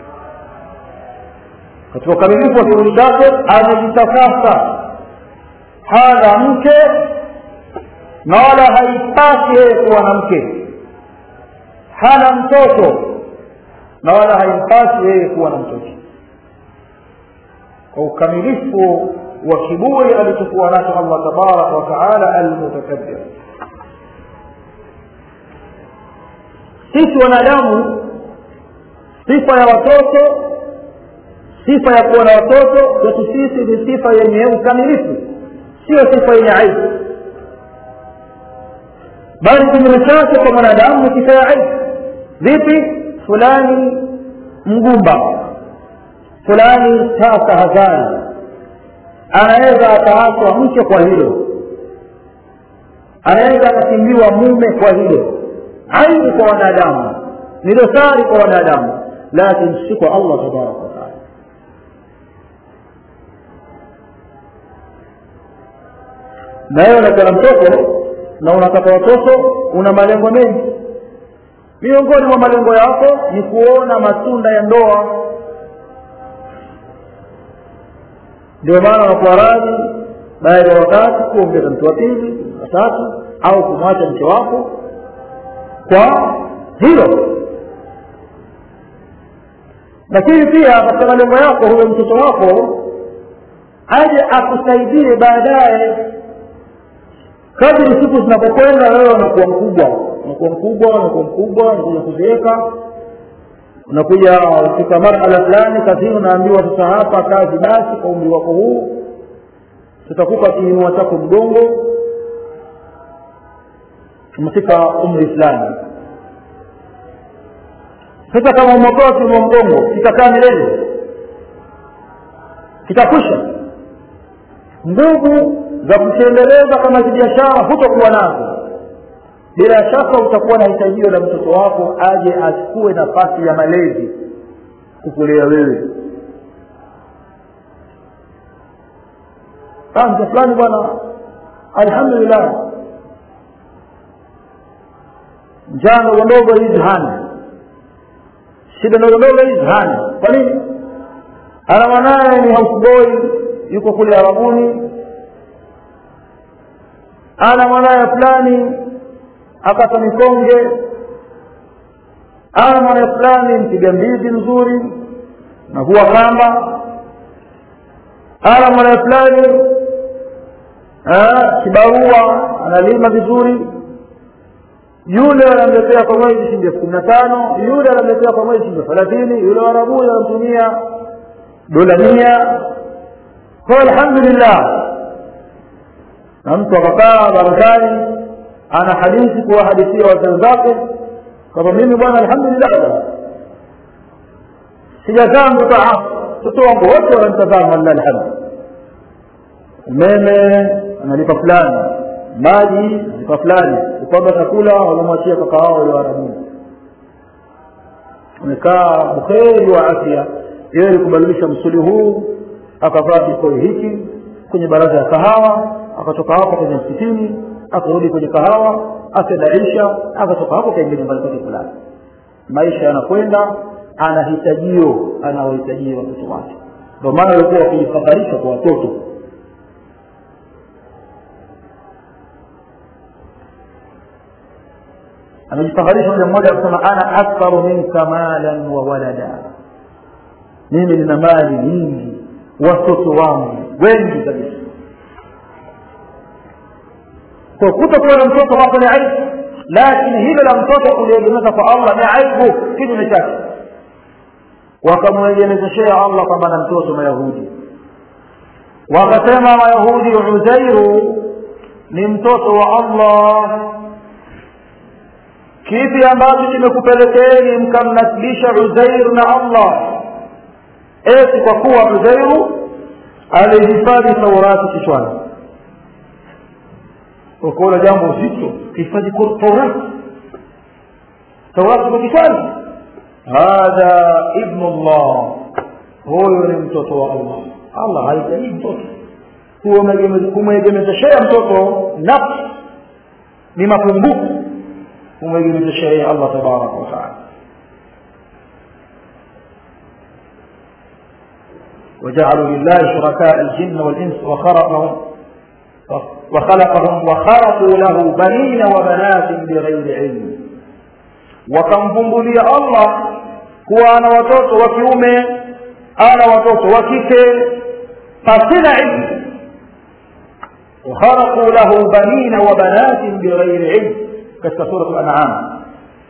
Speaker 1: katika ukamilifu wa kivuli chake amejitakasa hana mke na wala haipasi yeye kuwa na mke hana mtoto na wala haimpasi yeye kuwa na mtoto kwa ukamilifu wa kiburi alichokuwa nacho allah tabaraka wataala almutakabbir sisi wanadamu sifa ya watoto sifa ya kuwa na watoto kwetu sisi ni sifa yenye ukamilifu sio sifa yenye aibu bali kinyume chake kwa mwanadamu ni sifa ya aibu vipi fulani mgumba fulani tasa hazari anaweza akaachwa mke kwa hilo anaweza akakimbiwa mume kwa hilo aibu kwa wanadamu ni dosari kwa wanadamu lakini si kwa allah tabaraka wataala na wewe unataka mtoto na unataka watoto una malengo mengi miongoni mwa malengo yako ni kuona matunda ya ndoa ndio maana unakuwa radhi baada ya wakati kuongeza mtu wa pili watatu au kumwacha mke wako kwa hilo lakini pia katika malengo yako huyo mtoto wako aje akusaidie baadaye kadri siku zinapokwenda wewe unakuwa mkubwa unakuwa mkubwa unakuwa mkubwa unakuja kuzeeka unakuja katika marhala fulani kazini unaambiwa sasa hapa kazi basi kwa umri wako huu tutakupa kiinua chako mgongo umefika umri fulani sasa kama umeokoa kiinua mgongo kitakaa milele kitakwisha nguvu za kukiendeleza kama kibiashara hutokuwa nazo bila shaka utakuwa na hitajio la mtoto wako aje achukue nafasi ya malezi kukulea wewe mke fulani bwana alhamdulillah njaa ndogo ndogo hizi hana shida ndogo ndogo hizi hana kwa nini ana mwanaye ni houseboy yuko kule arabuni ana mwanaye fulani akata mikonge ana mwanaye fulani mpiga mbizi mzuri na huwa kamba ana mwanaye fulani kibarua analima vizuri yule anamletea kwa mwezi shilingi elfu kumi na tano yule anamletea kwa mwezi shilingi thelathini yule warabuni anamtumia dola mia kwa alhamdulillah na mtu akakaa barazani ana hadithi kuwahadithia wazee zake kwamba mimi bwana alhamdulillah sijazaa mtoto mtoto wangu wote wanamtazama lillahi alhamdu umeme analipa fulani maji analipa fulani kupanga chakula wanamwachia kaka wao wale warabuni amekaa bukheri wa afya yeye kubadilisha msuli huu akavaa kikoi hiki kwenye baraza ya kahawa akatoka hapo kwenye msikitini akarudi kwenye kahawa akadaisha akatoka hapo kaingia nyumbani kwake fulani maisha yanakwenda ana hitajio anawahitajia watoto wake ndio maana walikuwa wakijifadharisha kwa watoto amejifadharisha moja mmoja akasema ana aktharu minka malan wa walada mimi nina mali nyingi watoto wangu wengi kabisa kwa kutokuwa na mtoto wako ni aibu lakini hilo la mtoto kuliegemeza kwa allah ni aibu kinyume chake wakamwegemezeshea allah kwamba na mtoto mayahudi wakasema mayahudi uzairu ni mtoto wa allah kipi ambacho kimekupelekeeni mkamnasibisha uzairu na allah eti kwa kuwa uzairu alihifadhi taurati kichwani ukaona jambo zito hifadhi taurati taurati kwa kichwani hadha ibnu llah huyu ni mtoto wa allah allah hahitaji mtoto kumwegemezeshea mtoto nafsi ni mapungufu kumwegemeza sheria ya allah tabaraka wataala وجعلوا لله شركاء الجن والإنس وخلقهم وخلقهم وخلقوا له بنين وبنات بغير علم wakamvumbulia allah kuwa ana watoto wa kiume ana watoto wa kike pasina ilmu wakharaquu lahu banina wa banatin bighairi ilm katika surat lanam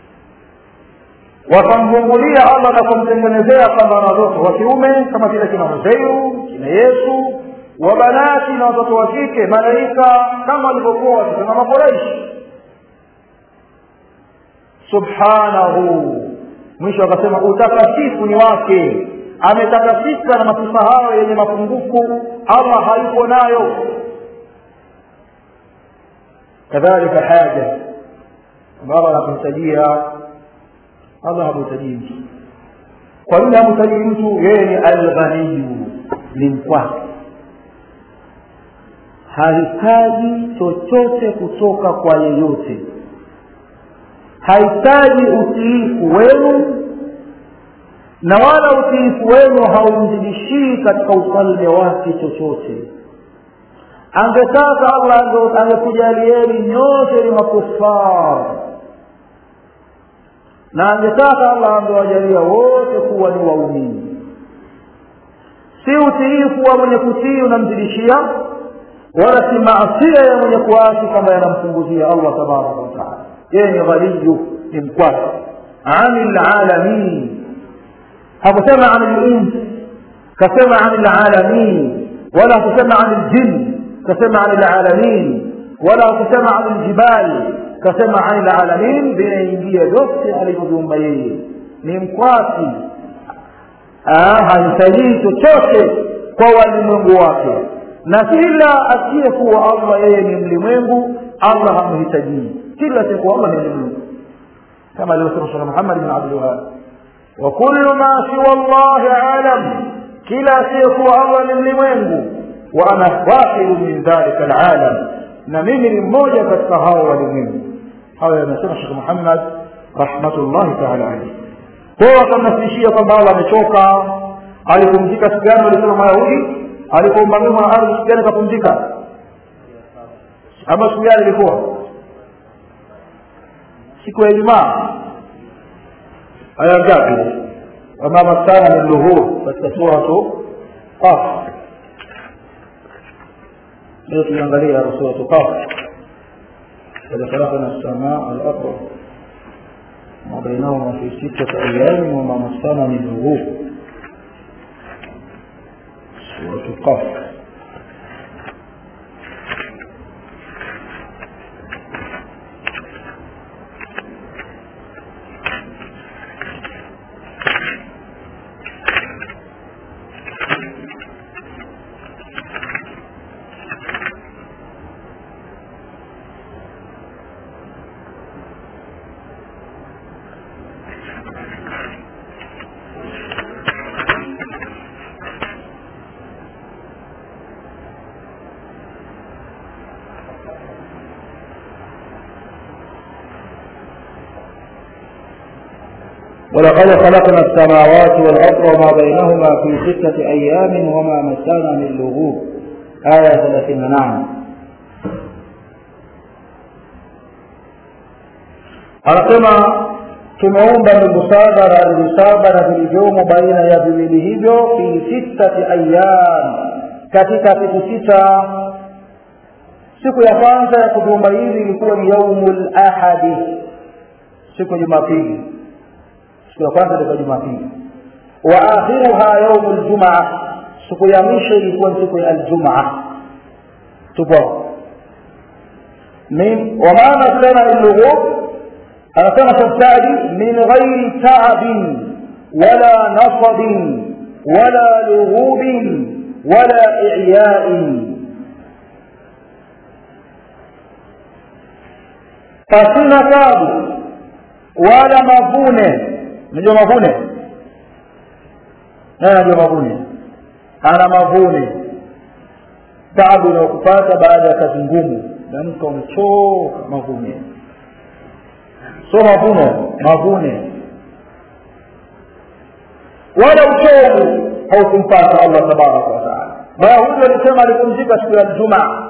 Speaker 1: wakamvumbulia allah na kumtengenezea kwamba ana watoto wa kiume kama vile kina huseiru kina yesu wa banati na watoto wa kike malaika kama walivyokuwa wakisema makoreishi subhanahu mwisho akasema utakatifu ni wake ametakasika na masifa hayo yenye mapungufu allah hayupo nayo kadhalika haja allah anakumtajia allah hamhitajii mtu kwa nini hamhitajii mtu yeye ni alghaniyu ni mkwake hahitaji chochote kutoka kwa yeyote hahitaji utiifu wenu na wala utiifu wenu haumzidishii katika ufalme wake chochote angetaka allah angekujalieni nyote ni makufar na angetaka allah angewajalia wote kuwa ni waumini si utiifu wa mwenye kutii unamzidishia wala si maasia ya mwenye kuasi kama yanampunguzia allah tabaraka wataala yeye ni ghaniyu ni mkwasi ani lalamin hakusema ani lins kasema ani lalamin wala hakusema ani ljin kasema ani lalamin wala hakusema ani ljibali kasema ani lalamin vinaingia vyote alivyoviumba yeye ni mkwasi hahitaji chochote kwa walimwengu wake na kila asiyekuwa allah yeye ni mlimwengu allah hamhitajii kila asiyekuwa allah ni mlimwengu kama alivyosema shekh muhammad bin abdulwahab wa kullu ma siwa llahi alam kila asiyekuwa allah ni mlimwengu wa ana wahidu min dhalika alalam na mimi ni mmoja katika hao walimwengu hayo yamesema shekh muhammad rahmatullahi taala alaihi kwao wakamnasibishia kwamba allah amechoka alipumzika siku gani walisema mayahudi alipoumba mbingu na ardhi siku gani akapumzika ama siku gani ilikuwa siku ya ijumaa aya ngapi wama maskana min luhur katika suratu qaf leo tuliangalia suratu qaf إذا خلقنا السماء والأرض وما بينهما في ستة أيام وما مسنا من لغوب سورة قاف ولقد خلقنا السماوات والأرض وما بينهما في ستة أيام وما مسانا من لغوب آية 39 anasema tumeumba mbingu saba na ardhi saba na vilivyomo baina ya viwili hivyo fi sittati ayyam katika siku sita siku ya kwanza ya kuviumba hivi ilikuwa ni yaumul ahadi siku ya jumapili siku ya kwanza ilikuwa jumapili wa akhiruha yaumu ljumaa siku ya mwisho ilikuwa ni siku ya aljumaa tupo min wamaana sana illughub anasema sabtadi min ghairi taabin wala nasabin wala lughubin wala i'yain pasina tabu wala mavune unajua mavune naye anajua mavune ana mavune tabu inayokupata baada ya kazi ngumu namka umechoka mavune sio mavuno mavune wala uchovu haukumpata allah tabaraka wataala mayahudi walisema alipumzika siku ya ljumaa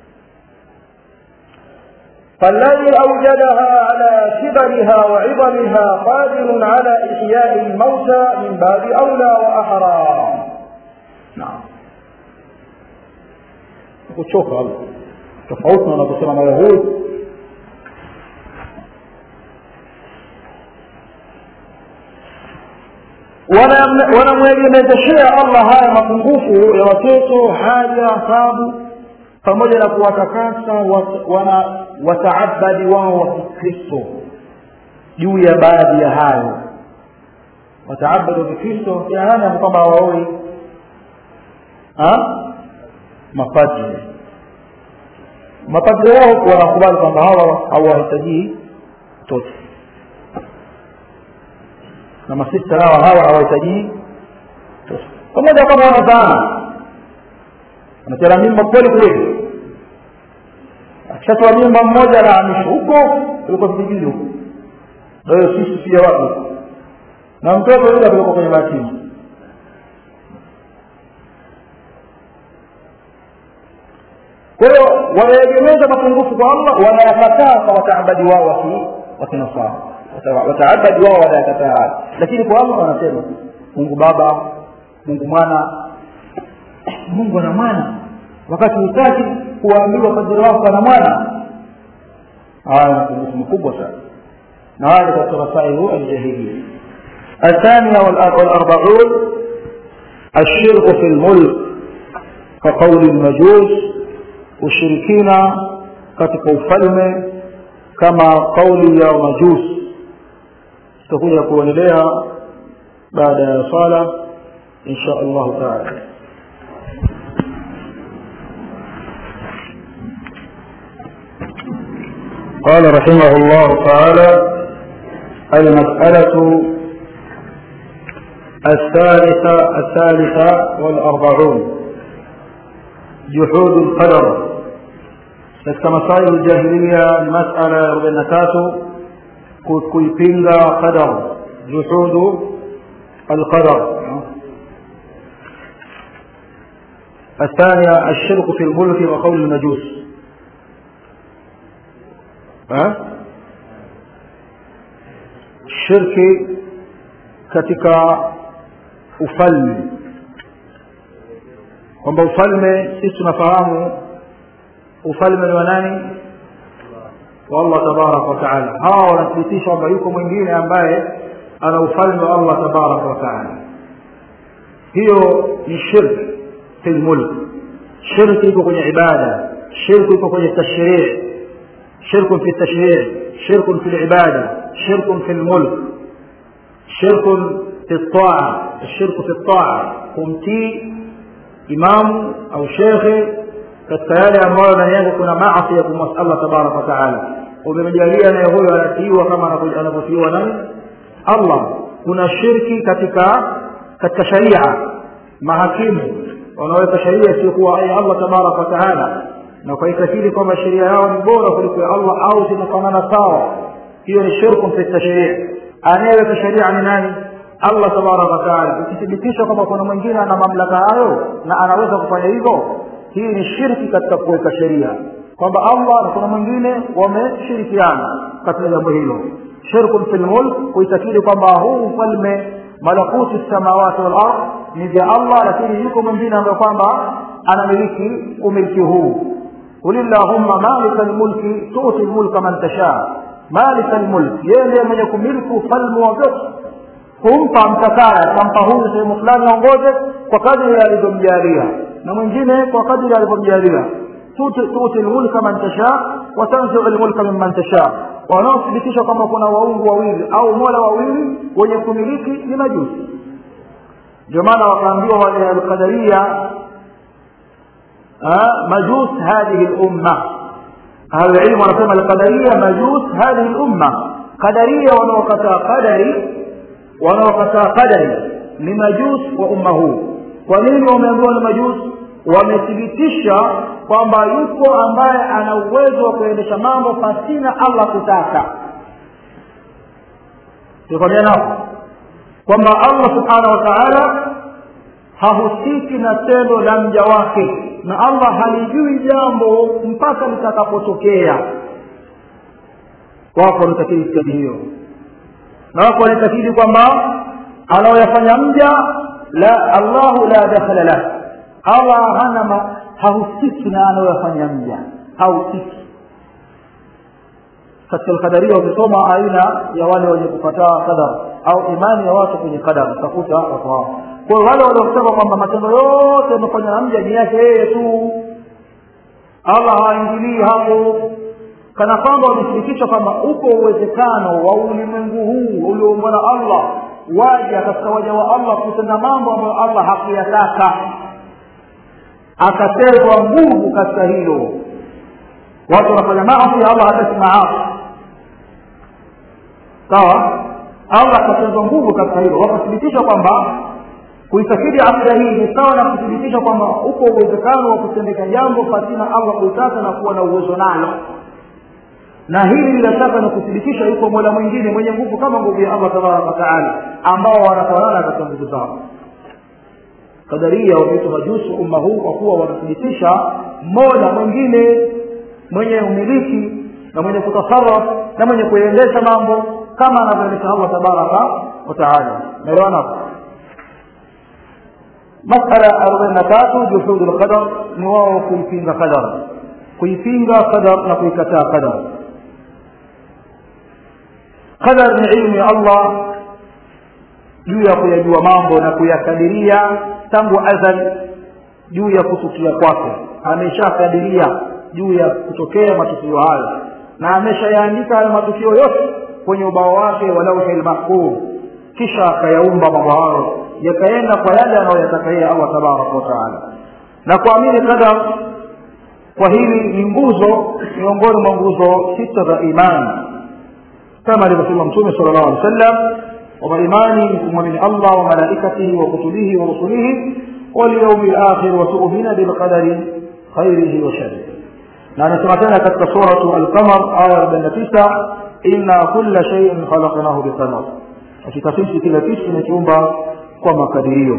Speaker 1: فالذي أوجدها على كبرها وعظمها قادر على إحياء الموتى من باب أولى وأحرى نعم kuchoka tofauti na wanavyosema mayahudi wanamwegemezeshea allah haya mapungufu ya watoto haja tabu pamoja na kuwatakasa wana wataabadi wao wa kikristo juu ya baadhi ya hayo wataabadi wa kikristo yaana kwamba hawaoi mapadri mapadri wao wanakubali kwamba hawa hawahitajii mtoto na masista nao hawa hawahitajii mtoto pamoja kama wanazaana anachana mimba kweli kweli akishatoa mimba mmoja anahamishwa huko kuliko vijijini huko kwa hiyo sisi pia wapi na mtoto yule apelekwa kwenye mayatima kwa hiyo wanaegemeza mapungufu kwa allah wanayakataa kwa wataabadi wao wa kinasara wataabadi wao wanayakataa haya lakini kwa allah wanasema mungu baba mungu mwana mungu ana mwana wakati hutaki kuwaambiwa kadiri wako ana mwana haya ni mapungufu makubwa sana na haya katika rasailu aljahilia الثانية والأربعون الشرك في الملك كقول المجوس ushirikina katika ufalme kama kauli ya majusi tutakuja kuendelea baada ya sala insha allahu taala قال رحمه الله تعالى المسألة الثالثة الثالثة والأربعون جحود القدر katika masailu ljahilia ni masala ya arobaini na tatu kuipinga qadar juhudu alqadar الثانية الشرك في الملك وقول المجوس ها الشرك katika ufalme kwamba ufalme sisi tunafahamu ufalme ni wa nani wa allah tabaraka wataala hawa wanathibitisha kwamba yuko mwingine ambaye ana ufalme wa allah tabaraka wataala hiyo ni shirk fi lmulk shirki iko kwenye ibada shirku iko kwenye tashrii shirkun fi tashrii shirkun fi libada shirkun fi lmulk shirkun fi ltaa الشرك في الطاعة kumtii imamu au shekhe katika yale ambayo ndani yake kuna maasi ya kumwasi allah tabaraka wataala umemejalia naye huyo anatiiwa kama anavyotiiwa nani allah kuna shirki katika katika sharia mahakimu wanaweka sharia isiyokuwa ya allah tabaraka wataala na ukaitakili kwamba sheria yao ni bora kuliko ya allah au zinafanana sawa hiyo ni shirkun fi tashrii anayeweka sheria ni nani allah tabaraka wataala ukithibitisha kwamba kuna mwingine ana mamlaka hayo na anaweza kufanya hivyo hii ni shirki katika kuweka sheria kwamba allah na kuna mwingine wameshirikiana katika jambo hilo shirkun fi lmulk kuitakidi kwamba huu ufalme malakuti samawati walard ni vya allah lakini yuko mwingine ambaye kwamba anamiliki umiliki huu qul illahumma malika lmulki tuti lmulka man tashaa malika lmulk yeye ndiye mwenye kumiliki ufalme wa vyote kumpa mtakaya tampa huyu sehemu fulani aongoze kwa kadri alivyomjalia na mwingine kwa kadri alivyomjalia tuti lmulka man tasha watanziu lmulka mimman tasha wanaothibitisha kwamba kuna waungu wawili au mola wawili wenye kumiliki ni majusi ndio maana wakaambiwa wale alqadaria majus hadhihi lumma ahlulilmu wanasema alqadaria majus hadhihi lumma qadaria wanaokataa qadari wanaokataa qadari ni majus wa umma huu kwa nini wameambiwa ni majus wamethibitisha kwamba yuko ambaye ana uwezo wa kuendesha mambo pasina allah kutaka tulikwambia nao kwamba allah subhanahu wa taala hahusiki na tendo la mja wake na allah halijui jambo mpaka litakapotokea wako wanatakidi itikadi hiyo na wako wanatakidi kwamba anaoyafanya mja la allahu la dakhala lah allah hana ma, hahusiki na anaoyafanya mja hahusiki katika alqadaria ukisoma aina ya wale wenye kukataa qadar au imani ya watu kwenye qadar utakuta watu hao kwa hiyo wale waliosema kwamba matendo yote yamefanywa na mja ni yake yeye tu allah haingilii hapo kana kwamba wamethibitisha kwamba upo uwezekano wa ulimwengu huu ulioumbwa na allah waja katika waja wa allah kutenda mambo ambayo allah hakuyataka akatezwa nguvu katika hilo watu wanafanya maasi allah hataki maasi sawa allah akatezwa nguvu katika hilo wakathibitisha kwamba kuitakidi akida hii ni sawa na kuthibitisha kwamba upo uwezekano wa kutendeka jambo pasina allah kuitaka na kuwa na uwezo nalo na hili bila shaka ni kuthibitisha yuko mola mwingine mwenye nguvu kama nguvu ya allah tabaraka wataala ambao wanafanana katika nguvu zao kadaria wameitwa majusi umma huu kwa kuwa wanathibitisha mola mwingine mwenye umiliki na mwenye kutasaraf na mwenye kuendesha mambo kama anavyoendesha allah tabaraka wataala naelewana hapo masala arobaini na tatu juhudu lqadar ni wao kuipinga qadar kuipinga qadar na kuikataa qadar qadar ni ilmu ya allah juu ya kuyajua mambo na kuyakadiria tangu azali juu ya kutukia kwake ameshakadiria juu ya kutokea matukio hayo na ameshayaandika hayo matukio yote kwenye ubao wake wa lauhi lmahfudh kisha akayaumba mambo hayo yakaenda kwa yale anayoyataka yeye allah tabaraka wataala na kuamini qadar kwa hili ni nguzo miongoni mwa nguzo sita za imani kama alivyosema mtume sala llahu alih wa sallam kwamba imani ni kumwamini allah wa malaikatihi wa kutubihi wa rusulihi walyaumi lakhir wa tuumina bilqadari khairihi wa sharihi na anasema tena katika suratu alqamar aya arobaini na tisa inna kulla shaiin khalaqnahu biqadar hakika sisi kila kitu tumekiumba kwa makadirio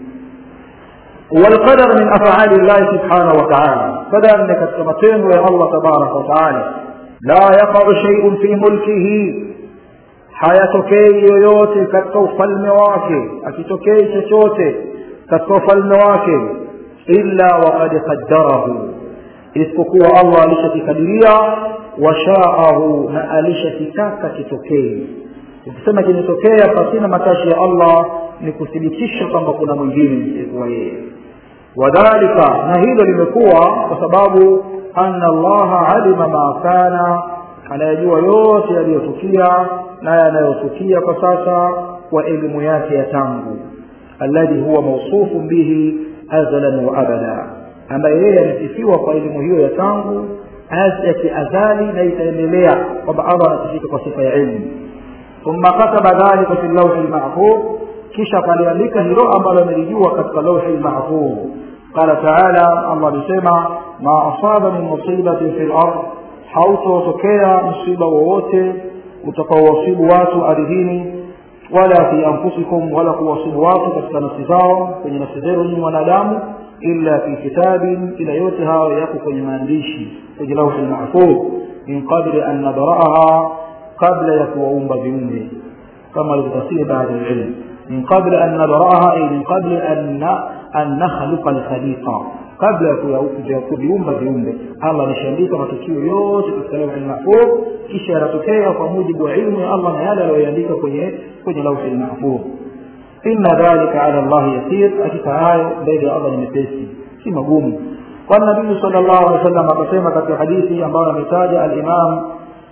Speaker 1: والقدر من أفعال الله سبحانه وتعالى قدر أنك تمتين يا الله تبارك وتعالى لا يقع شيء في ملكه hayatokei yoyote katika ufalme wake akitokei chochote katika ufalme wake illa waqad qaddarahu isipokuwa allah alishakikadiria washaahu na alishakitaka kitokee ukisema kimetokea pasina matashi ya allah ni kuthibitisha kwamba kuna mwingine isikuwa yeye wadhalika na hilo limekuwa kwa sababu anna allaha alima ma kana anayajua yote yaliyotukia na yanayotukia kwa sasa kwa elimu yake ya tangu alladhi huwa mausufun bihi azalan wa abada ambaye yeye amesifiwa kwa elimu hiyo ya tangu ya kiazali na itaendelea kwamba allah anasifika kwa sifa ya ilmu thumma kataba dhalika fi lawhi lmahfudh kisha akaliandika hilo ambalo amelijua katika lawhi lmahfudh qala taala allah alisema ma asaba min musibatin fi lard hautotokea msiba wowote utakaowasibu watu ardhini wala fi anfusikum wala kuwasibu watu katika nafsi zao kwenye nafsi zenu nyinyi wanadamu illa fi kitabin ila yote hayo yako kwenye maandishi kwenye lauhi lmahfudh min qabli an nabraaha kabla ya kuwaumba viumbe kama alivyotafsiri baadhi ya ilmu min qabli an nabraaha ay min qabli an nakhluqa alkhaliqa kabla ya kuviumba viumbe allah ameshaandika matukio yote katika lauhi lmahfudh kisha yanatokea kwa mujibu wa ilmu ya allah na yale aliyoandika kwenye kwenye lauhi lmahfudh inna dhalika ala llahi yasir hakika hayo mbele ya allah ni mepesi si magumu kwani nabii sal llahu alehi wa sallam akasema katika hadithi ambayo ametaja alimam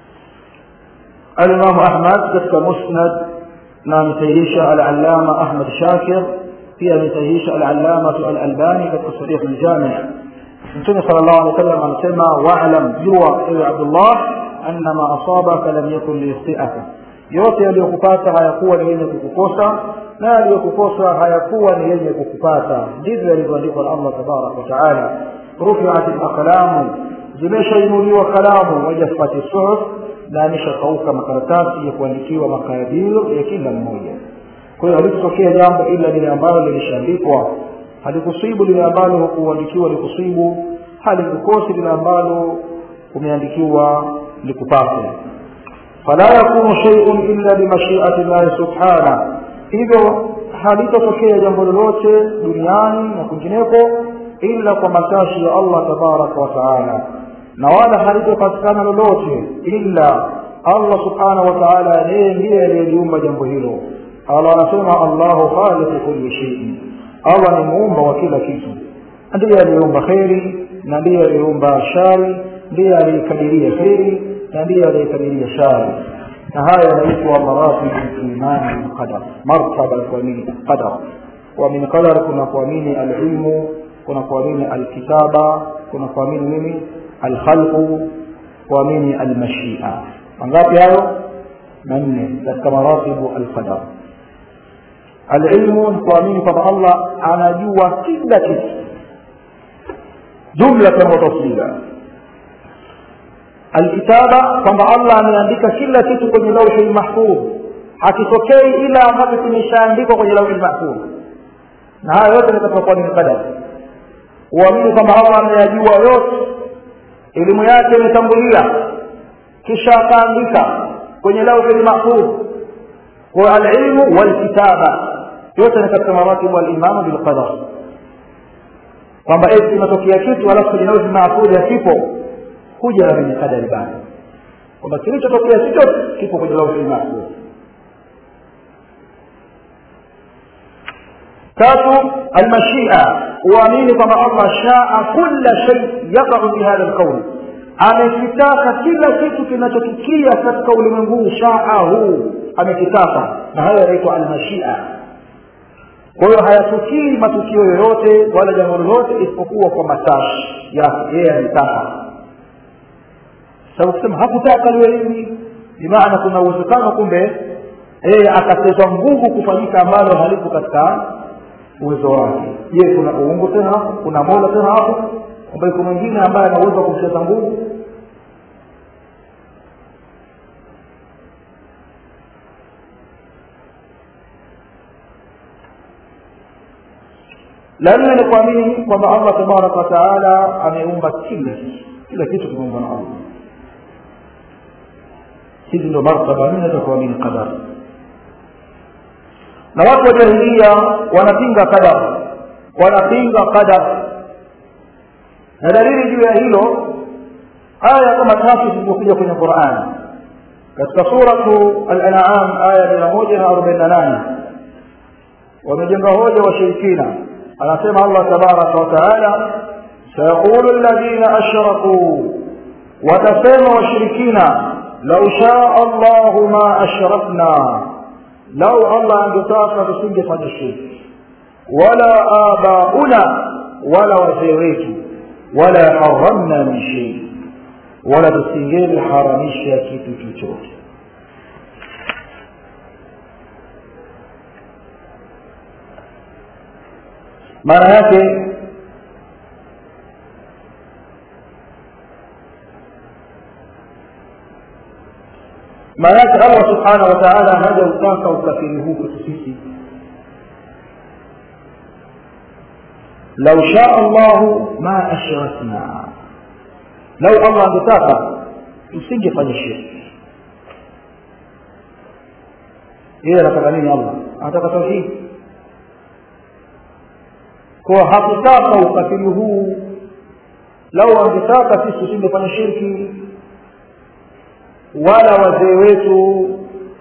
Speaker 1: alimamu ahmad katika musnad na amesahihisha alalama ahmad shakir pia amesahihisha alalamatu alalbani katika sahih ljami mtume sala llahu alehi wa sallam anasema walam jua ewe abdullah anna ma asabaka lam yakun liyukhtiaka yote yaliyokupata hayakuwa ni yenye kukukosa na yaliyokukosa hayakuwa ni yenye kukupata ndivyo yalivyoandikwa na allah tabaraka wataala rufiat laqlamu zimeshainuliwa kalamu wajaffati suhuf na ameshakauka makaratasi ya kuandikiwa makadirio ya kila mmoja kwa hiyo halitotokea jambo ila lile ambalo lilishaandikwa halikusibu lile ambalo hukuandikiwa likusibu halikukosi lile ambalo umeandikiwa likupate fala yakunu shay'un illa bimashiati llahi subhana hivyo halitotokea jambo lolote duniani na kwingineko ila kwa matashi ya allah tabaraka wa taala na wala halitopatikana lolote illa allah subhanahu wa taala yeye ndiye aliyeliumba jambo hilo allah anasema allahu khaliqu kulli shay'in allah ni muumba wa kila kitu ndiye aliyeumba kheri na ndiye aliyeumba shari ndiye aliyekadiria kheri na ndiye aliyekadiria shari na haya yanaitwa maratibu imani bilqadar martaba ya kuamini qadar kuamini qadar kuna kuamini alilmu kuna kuamini alkitaba kuna kuamini nini alkhalqu kuamini almashia mangapi hayo manne katika maratibu alqadar alilmu ni kuamini kwamba allah anajua kila kitu jumlatan wa tafsila alkitaba kwamba allah ameandika kila kitu kwenye lauhi lmahfudh hakitokei ila ambacho kimeshaandikwa kwenye lauhi lmahfudh na haya yote ni katika kuamini qadar uamini kwamba allah ameyajua yote elimu yake imetangulia kisha akaandika kwenye lauhi lmahfudh kwa alilmu walkitaba yote ni katika maratibu alimanu bilqadar kwamba eti inatokea kitu alafu kwenye lauhi lmahfudh hakipo kuja na kwenye kadari bado kwamba kilichotokea si chote kipo kwenye lauhi lmahfudh tatu almashia uamini kwamba allah shaa kula shay yaqau fi hadha lqauli amekitaka kila kitu kinachotukia katika ulimwengu huu shaahu amekitaka na hayo yanaitwa almashia kwa hiyo hayatukii matukio yoyote wala jambo lolote isipokuwa kwa matashi yake yeye ametaka sababu kusema hakutaka liwe hivi bimaana kuna uwezekano kumbe yeye akatezwa nguvu kufanyika ambalo halipo katika uwezo wake je kuna uungu tena hapo kuna mola tena hapo ambaye kuna mwingine ambaye ana uwezo wa kumcheza nguvu la nne ni kuamini kwamba allah tabaraka wataala ameumba kila kitu kila kitu kimeumbwa na allah hizi ndo martaba nne za kuamini qadar na watu wa jahilia wanapinga qadar wanapinga qadar na dalili juu ya hilo aya kama tatu zilizokuja kwenye qurani katika suratu al-an'am aya mia moja na arobaini na nane wamejenga hoja washirikina anasema allah tabaraka wataala sayaqulu alladhina ashrakuu watasema washirikina lau shaa allahu ma ashrakna lau allah angetaka tusingefanya shirki wala abauna wala wazee wetu wala haramna min shei wala tusingeliharamisha kitu chochote maana yake maana yake allah subhanahu wa taala haja utaka ukafiri huu kwetu sisi lau shaa allahu ma ashrakna lau allah angetaka tusingefanya shirki yeye anataka nini allah anataka tauhidi kwa hakutaka ukafiri huu lau angetaka sisi tusingefanya shirki wala wazee wetu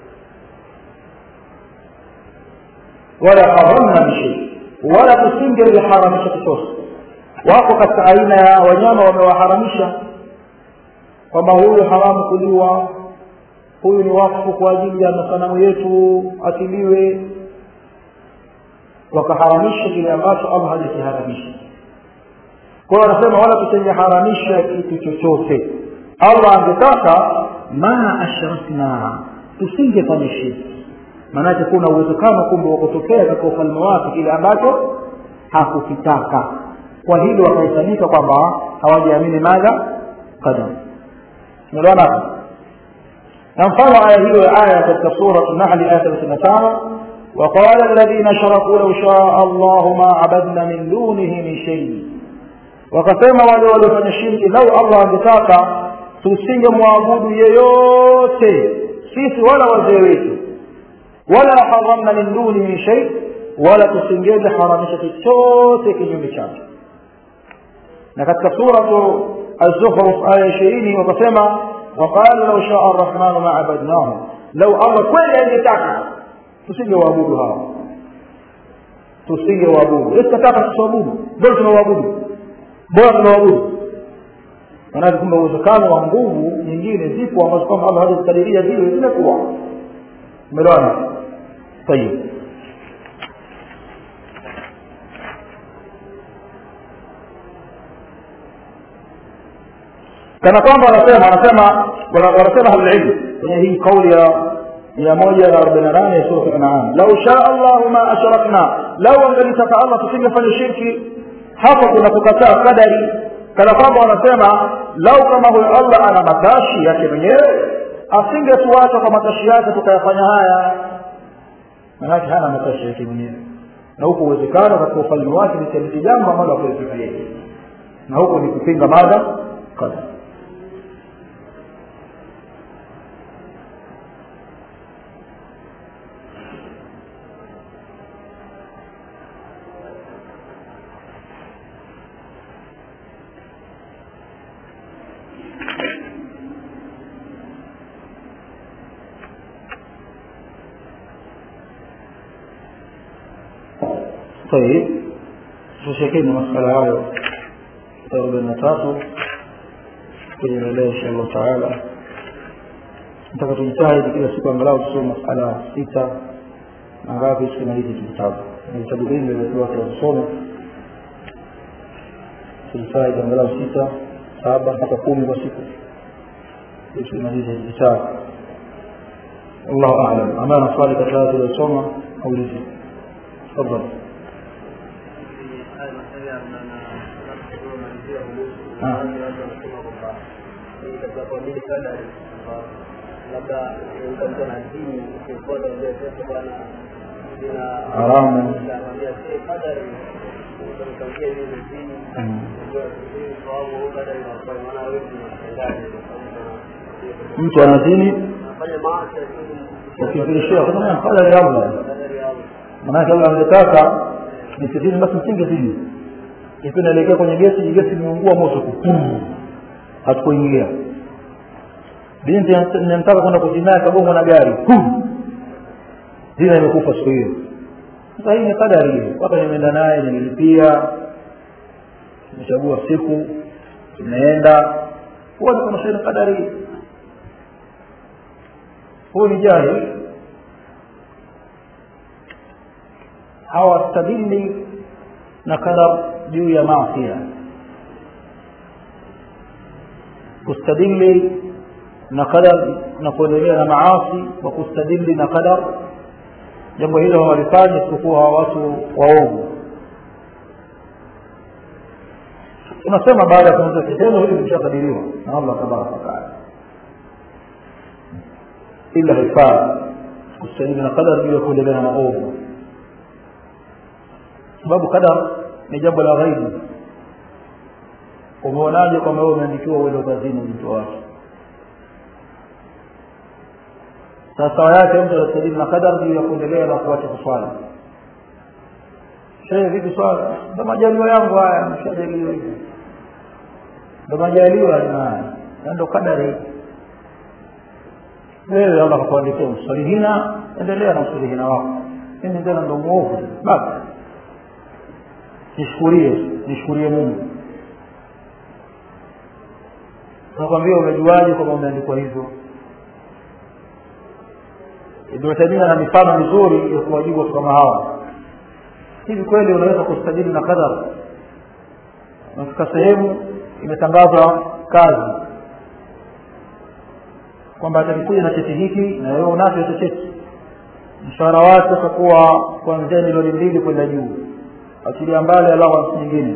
Speaker 1: wala haramna bishei wala tusingeliharamisha chochote wako katika aina ya wanyama wamewaharamisha kwamba huyu haramu kuliwa huyu ni wakfu kwa ajili ya masanamu yetu atiliwe wakaharamisha kile ambacho allah hajakiharamisha kwa hiyo anasema wala tusingeharamisha kitu chochote allah angetaka ma ashrakna tusingefanya shirki maanake kuna uwezekano kumbe wa kutokea katika ufalme wake kile ambacho hakukitaka kwa hilo wakahisanika kwamba hawajaamini madha qadar umeelewana hapo na mfano aya hiyo ya aya katika sura nahli aya 35 وقال الذين اشركوا لو شاء الله ما عبدنا من دونه من شيء wakasema wale waliofanya shirki lau allah angetaka tusingemwabudu yeyote sisi wala wazee wetu wala haramna min duni min shay wala tusingeze haramisha chochote kinyume chake na katika suratu az-zukhruf aya ishirini wakasema waqala lau shaa arrahmanu ma abadnahum lau allah kweli angetaka tusingewaabudu hawa tusingewaabudu iskataka tusiwaabudu bora tunawaabudu bora tunawaabudu maanake kumbe uwezekano wa nguvu nyingine zipo ambazo kwamba allah hajazikadiria zile zimekuwa umeelewana tayib kana kwamba wanasema wanasema wanasema ahlulilmu kwenye hii kauli ya mia moja na arobaini na nane ya sura anam lau shaa allahu ma ashrakna lau angelitaka allah tusingefanya shirki hapo kuna kukataa kadari kana kwamba wanasema lau kama huyo allah ana matashi yake mwenyewe asingetuacha kwa matashi yake tukayafanya haya manake hana matashi yake mwenyewe na huko uwezekano katika ufalme wake nitaliti jambo ambalo akuwezeka yeye na huko ni kupinga mada kadha طيب tushekeni masala hayo arobaini na tatu kwenye leo insha allahu taala nataka tujitahidi kila siku angalau tusome masala sita na ngapi tukimaliza hiki kitabu na vitabu vingi vyote tunasoma tujitahidi angalau sita saba mpaka kumi kwa siku tukimaliza hiki kitabu wallahu alam ambaye ana swali katika haya tuliyosoma aulize tafadhali haramu mtu anazini ukimfirishia kadari ya allah manake allah angetaka nisizini basi msingezini ikiwa naelekea kwenye gesi gesi imeungua moto hatukuingia binti namtaka kwenda kuzinaa kagongwa na gari zina imekufa siku hiyo sasa hii ni kadari hiyo mpaka nimeenda naye nililipia nimechagua siku tumeenda huwa nikonasheni kadari hii huyu ni jahil hawastadili na kadar juu ya maasia kustadili na qadar na kuendelea na maasi wa kustadili na qadar jambo hilo hawalifanya isipokuwa hawa watu waovu tunasema baada ya kuanza kitendo hili lishakadiriwa na allah tabaraka wataala ila haifaa kustadili na qadar juu ya kuendelea na maovu sababu qadar ni jambo la ghaibu umeonaje kwamba wewe umeandikiwa uende kazini mtu wake sasa yake mtu anastadili na kadar juu ya kuendelea na kuacha kuswali shehe vipi swala ndo majaliwa yangu haya mshajaliwa hivi ndo majaliwa haya na ndo kadari wewe allah kakuandikia msalihina endelea na msalihina wako mimi tena ndo mwovu basi nishukurie nishukurie mungu nakwambia umejuaje kwamba umeandikwa hivyo ibnu taimia na mifano mizuri ya kuwajibu watu kama hawa hivi kweli unaweza kustajili na kadhar nafika sehemu imetangazwa kazi kwamba atakikuja na cheti hiki na wewe unacho hicho cheti mshahara wake utakuwa kuanzia milioni mbili kwenda juu achilia mbali allowance nyingine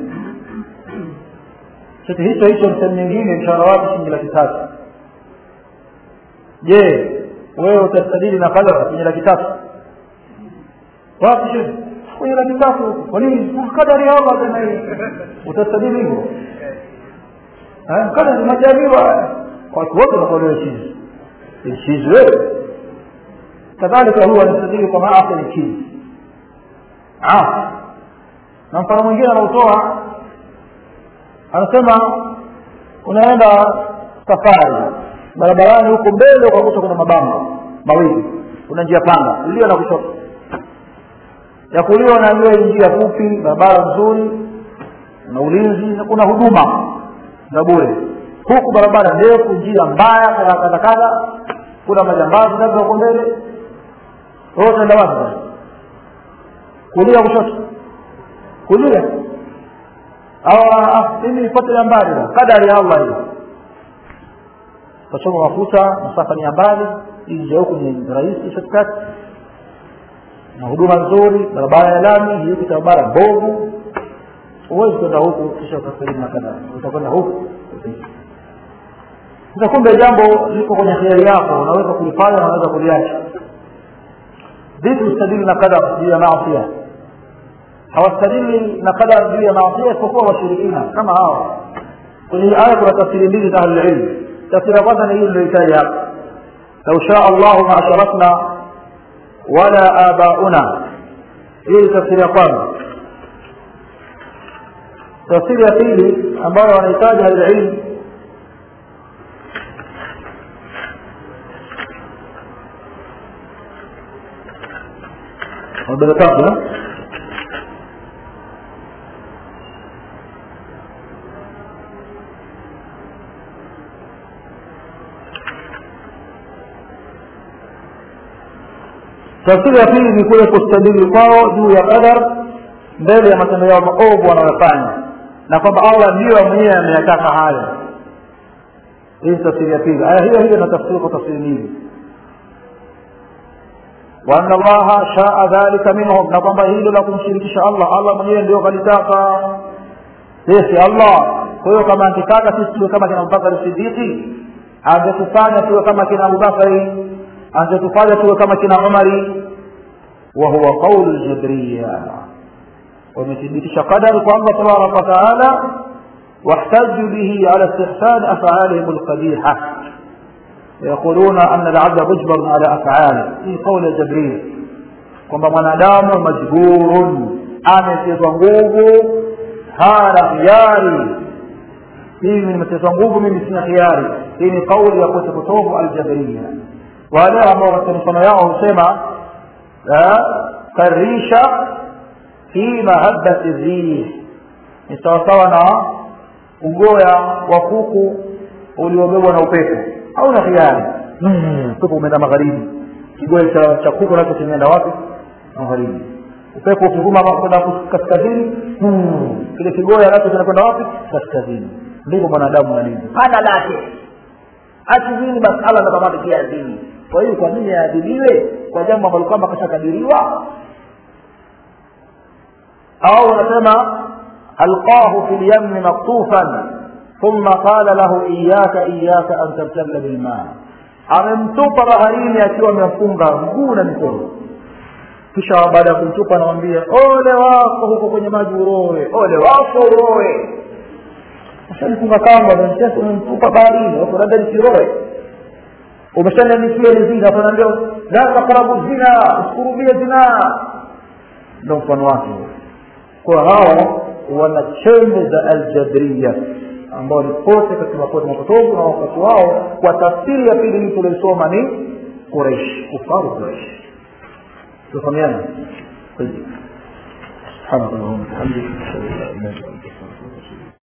Speaker 1: cheti hicho hicho msehemu nyingine mshahara wake shilingi laki tatu je wewe utastadili na kadara kwenye laki tatu wapi shehe kwenye laki tatu kwa nini kadari ya allah tena hii utastadili hivyo kadari majaliwa watu wote wanakuwa chizi chizi wewe kadhalika huwa anastadili kwa maasi ni chizi asi na mfano mwingine anautoa anasema unaenda safari barabarani huko mbele ukakuta kuna mabamba mawili kuna njia panda kulia na kushoto ya kulia unaambiwa hii njia fupi barabara nzuri na ulinzi na kuna huduma za bure huku barabara ndefu njia mbaya kadha kadha kadha kuna majambazi labda huko mbele wewe utaenda wapi kulia kushoto kulia au mimi nifuate ya mbali kadari ya allah hiyo utachoma mafuta masafa ni ya mbali nje huku ni rahisi shortcut na huduma nzuri barabara ya lami hiyo barabara mbovu huwezi kwenda huku kisha ukasalimu na kadhaa utakwenda huku sasa kumbe jambo liko kwenye hiari yako unaweza kulifanya na unaweza kuliacha vipi ustadili na kadar juu ya maasia hawastadili na kadar juu ya maasia isipokuwa washirikina kama hawa kwenye hii aya kuna tafsiri mbili za ahlulilmu tafsiri ya kwanza ni hii niliyoitaja hapa lau shaa allahu ma asharakna wala abauna hii tafsiri ya kwanza tafsiri ya pili ambayo wanahitaji ahlulilmu arobaini na tatu tafsiri ya pili ni kule kustadili kwao juu ya qadar mbele ya matendo yao maovu wanayofanya na kwamba allah ndiyo mwenyewe ameyataka hayo hii tafsiri ya pili aya hiyo hiyo inatafsiri kwa tafsiri nyingi وأن الله شاء ذلك منهم نقم hilo la kumshirikisha Allah Allah mwenyewe ndio kalitaka sisi Allah kwa hiyo kama angetaka sisi tuwe kama kina Abubakar Siddiqi angetufanya tuwe kama kina Abubakari angetufanya tuwe kama kina Umari wa huwa qaulu al-jabriyya wamethibitisha qadari kwa Allah tabaraka wa taala واحتجوا به على استحسان أفعالهم القبيحة يقولون أن العبد مجبر على أفعاله في قول جبريل kwamba mwanadamu majburun ametezwa nguvu hana khiari mimi nimetezwa nguvu mimi sina khiari hii ni kauli ya kote kutovu aljabriya wale ambao katika mifano yao husema karisha fi mahabbati rih ni sawasawa na ugoya wa kuku uliobebwa na upepo hauna khiari upepo umeenda magharibi kigoe cha, cha kuku nacho kimeenda wapi magharibi upepo ukivuma kwenda kaskazini kile kigoe nacho kinakwenda wapi kaskazini ndivyo mwanadamu alivyo hana lake akizini basi allah anakamata pia azini kwa hiyo kwa nini aadhibiwe kwa jambo ambalo kwamba kashakadiriwa au unasema alqahu fi lyamni maktufan ثم قال له إياك إياك أن تبتل بالماء amemtupa baharini akiwa amefunga mguu na mikono kisha baada ya kumtupa anamwambia ole wako huko kwenye maji uroe ole wako uroe ushanifunga kamba mtesa umemtupa baharini wako labda nisiroe umeshaniandikia ni zina anaambia la taqrabu zina usikurubie zina ndo mfano wake kwa hao wana chembe za aljadriya ambao ni kote katika makote mapotovu na wakati wao kwa tafsiri ya pili hii tulioisoma ni Quraish kufaru Quraish tufahamiana سبحانك اللهم وبحمدك اشهد ان لا اله الا انت